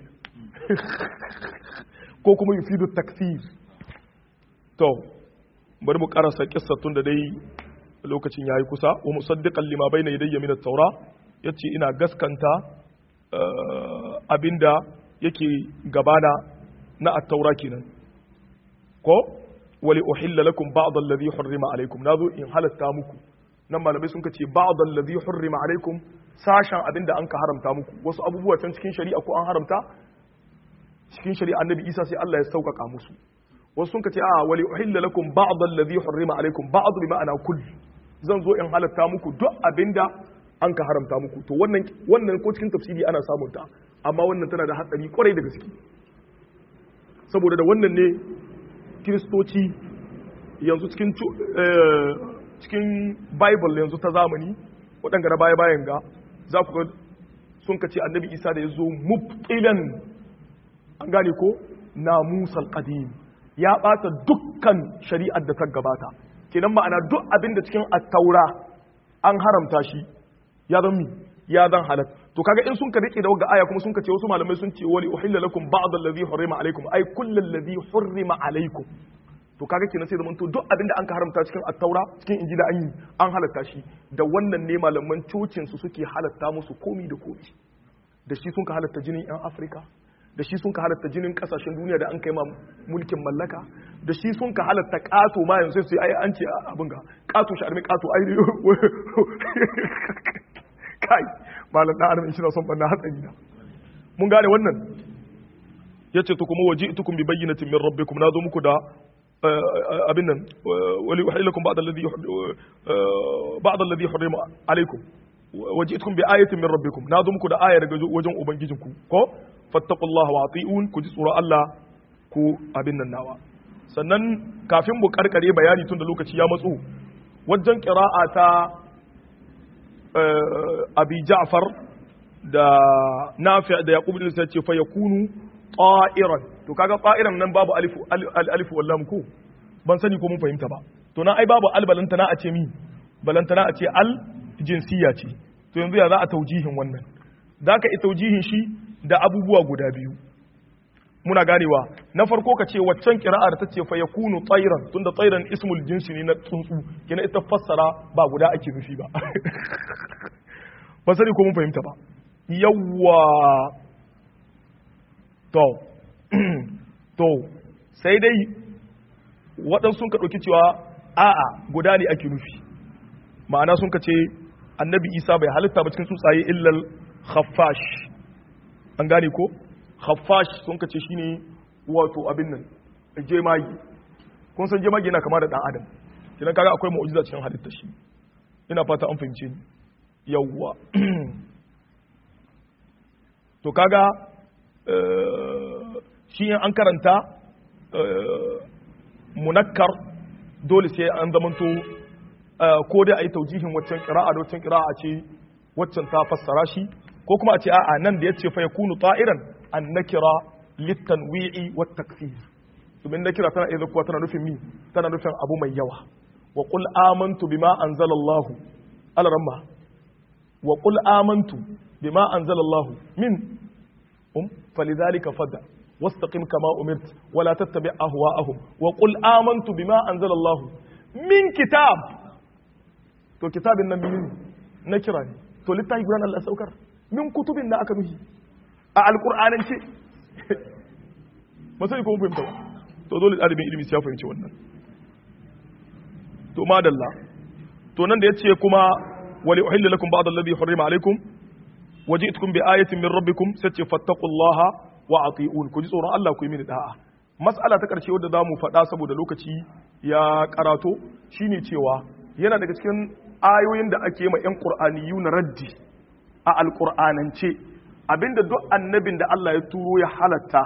ko kuma yufidu takfir to bari mu karasa kissatun da dai lokacin yayi kusa wa musaddiqan lima bayna yadayya min at-taura yace ina gaskanta abinda yake gabana na at-taura kenan ko wali uhilla lakum ba'd alladhi hurrima alaykum nazo in halatta muku nan malamai sun kace ba'd alladhi hurrima alaykum sashen abinda an ka haramta muku wasu abubuwa can cikin shari'a ko an haramta cikin shari'a annabi Isa sai Allah ya sauƙaƙa musu wasu sun kace a wali uhilla lakum ba'd alladhi hurrima alaykum ba'd bi ma'ana kull zan zo in halatta muku duk abinda an ka haramta muku to wannan wannan ko cikin tafsiri ana samun ta amma wannan tana da hatsari kwarai da gaske saboda da wannan ne kiristoci yanzu cikin cikin bible yanzu ta zamani waɗanda na baya-bayan ga za ku ga sun kace annabi isa da ya zo mubtilan an gane ko na musal qadim ya ɓata dukkan shari'ar da ta gabata kenan ma'ana duk abin da cikin attaura an haramta shi ya zan mi ya zan halat to kaga in sun ka rike da wagga aya kuma sun ka ce wasu malamai sun ce wali uhilla lakum ba'd allazi hurrima alaikum ay kullu allazi hurrima alaikum to kaga kenan sai zamanto duk abinda an ka haramta cikin attaura cikin injila an yi an halatta shi da wannan ne malaman cocin su suke halatta musu komi da komi da shi sun ka halatta jinin yan afirka da shi sun ka halatta jinin kasashen duniya da an kai ma mulkin mallaka da shi sun ka halatta kato ma yanzu sai ai an ce abin ga kato shi armi kato ai kai malam dan adam in shi na son banna hatsari na mun gane wannan yace to kuma waji'tukum bi bayyinatin min rabbikum na zo muku da abin nan wali uhilakum ba'd alladhi ba'd alladhi harrama alaykum waji'tukum bi ayatin min rabbikum na zo muku da aya daga wajen ubangijinku ko fattaqullaha wa ati'un ku ji tsoron Allah ku abin nan nawa sannan kafin mu karkare bayani tun da lokaci ya matsu wajen qira'a ta abi ja'far da nafi' da yaqub bin sai ce fa yakunu ta'iran to kaga ta'iran nan babu alifu alifu wallam ko ban sani ko mun fahimta ba to nan ai babu al balantana a ce mi balantana a ce al jinsiya ce to yanzu ya za a taujihin wannan zaka yi taujihin shi da abubuwa guda biyu muna ganewa na farko ka ce waccan kira'ar ta ce fa yakunu tsairan tunda tsairan ismul jinsi ne na tsuntsu kina ita fassara ba guda ake nufi ba ba sani ko mun fahimta ba yawwa to to sai dai waɗansu sun ka ɗauki cewa a'a guda ne ake nufi ma'ana sun ka ce annabi isa bai halitta ba cikin tsuntsaye illal khaffash an gane ko khaffash sun ka ce shine wato abin nan jemagi kun san jemagi yana kama da dan adam kidan kaga akwai mu'jiza cikin halitta shi ina fata an fahimce ni yawwa to kaga shi an karanta munakkar dole sai an zamanto ko dai a yi taujihin waccan kira'a da waccan kira'a ce waccan ta fassara shi ko kuma a ce a'a nan da ya ce fa ya kunu ta'iran an nakira littanwi'i wa takfir domin nakira tana iya zakuwa tana nufin mi tana nufin abu mai yawa wa qul amantu bima anzalallahu alaramma wa qul amantu bima anzalallahu min um falidhalika fadda واستقم كما أمرت ولا تتبع أهواءهم وقل آمنت بما أنزل الله من كتاب to kitabin nan menene na kira ne to littafi gudan Allah saukar min kutubin da aka nuhi a alqur'anin ce ba sai ko mun fahimta ba to dole dalibin ilimi ya fahimci wannan to madalla to nan da yace kuma wali uhilla lakum ba'd alladhi harrama alaykum waji'tukum bi ayatin min rabbikum sace fattaqullaha wa ati'un ku ji tsoron Allah ku yi mini da'a mas'ala ta karshe wadda zamu faɗa saboda lokaci ya karato shine cewa yana daga cikin ayoyin da ake ma 'yan ƙur'aniyu na raddi a alƙur'anance abinda duk annabin da Allah ya turo ya halatta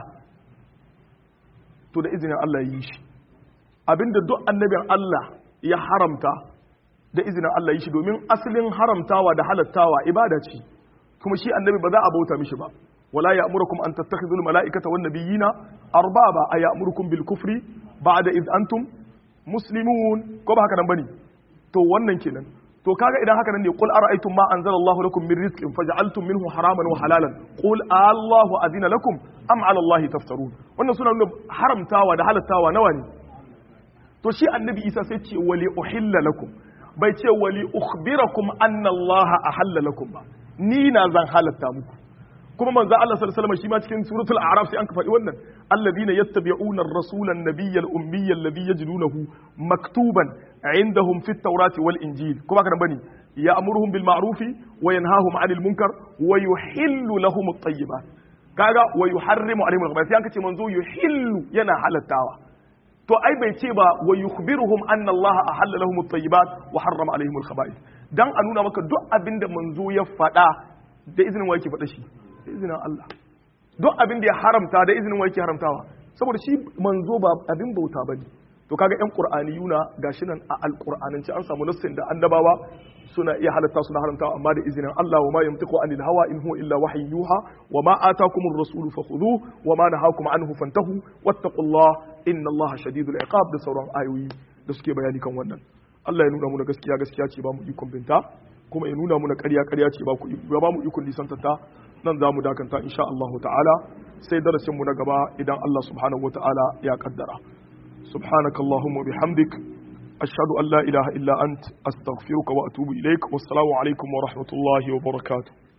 to da izinin Allah ya yi shi abinda duk annabin Allah ya haramta da izinin Allah ya yi shi domin asalin haramtawa da halattawa ibada ce kuma shi annabi ba za a bauta mishi ba wala ya'murukum an tattakhidhu al-mala'ikata wan nabiyina arbaba ay'murukum bil kufri ba'da id antum muslimun ko ba haka nan bane to wannan kenan to kaga idan haka nan ne qul ara'aytum ma anzalallahu lakum min rizqin faj'altum minhu haraman wa halalan qul allahu adina lakum am 'ala allahi taftarun wannan suna nuna haramtawa da halattawa nawa ne to shi annabi isa sai ce wali uhilla lakum bai ce wali ukhbirakum anna allaha ahalla lakum ba ni na zan halatta muku kuma manzo Allah sallallahu alaihi wasallam shi ma cikin suratul a'raf sai an ka faɗi wannan alladhina yattabi'una ar-rasula an-nabiyya al-ummiyya alladhi yajidunahu maktuban 'indahum fit tawrati wal injil kuma kana bane ya'muruhum bil ma'rufi wa yanhahum 'anil munkar wa yuhillu lahum at-tayyibat kaga wa yuharrimu 'alayhim al-khaba'ith sai an ka ce manzo yuhillu yana halattawa to ai bai ce ba wa yukhbiruhum anna Allah ahalla lahum at-tayyibat wa harrama 'alayhim al-khaba'ith dan a nuna maka duk abinda manzo ya faɗa da izinin wa yake faɗa shi da izinin Allah duk abin da ya haramta da izinin wa yake haramtawa saboda shi manzo ba abin bauta bane to kaga yan qur'aniyuna gashi nan a alqur'anance an samu nassin da annabawa suna iya halatta suna haramtawa amma da izinin Allah wa ma yamtiqu anil hawa in huwa illa wahyu yuha wa ma atakumur rasul fakhudhuhu wa ma nahakum anhu fantahu wattaqullaha inna Allah shadidul iqab da sauran ayoyi da suke bayani kan wannan Allah ya nuna mu gaskiya gaskiya ce ba mu ikon binta kuma ya nuna muna ƙarya ƙarya ce ba ku ba mu ikon lisantata nan za mu dakanta insha Allah ta'ala sai darasin mu na gaba idan Allah subhanahu wata'ala ya kaddara subhanakallahumma bihamdik ashhadu an la ilaha illa ant astaghfiruka wa atubu ilaik wassalamu alaikum wa rahmatullahi wa barakatuh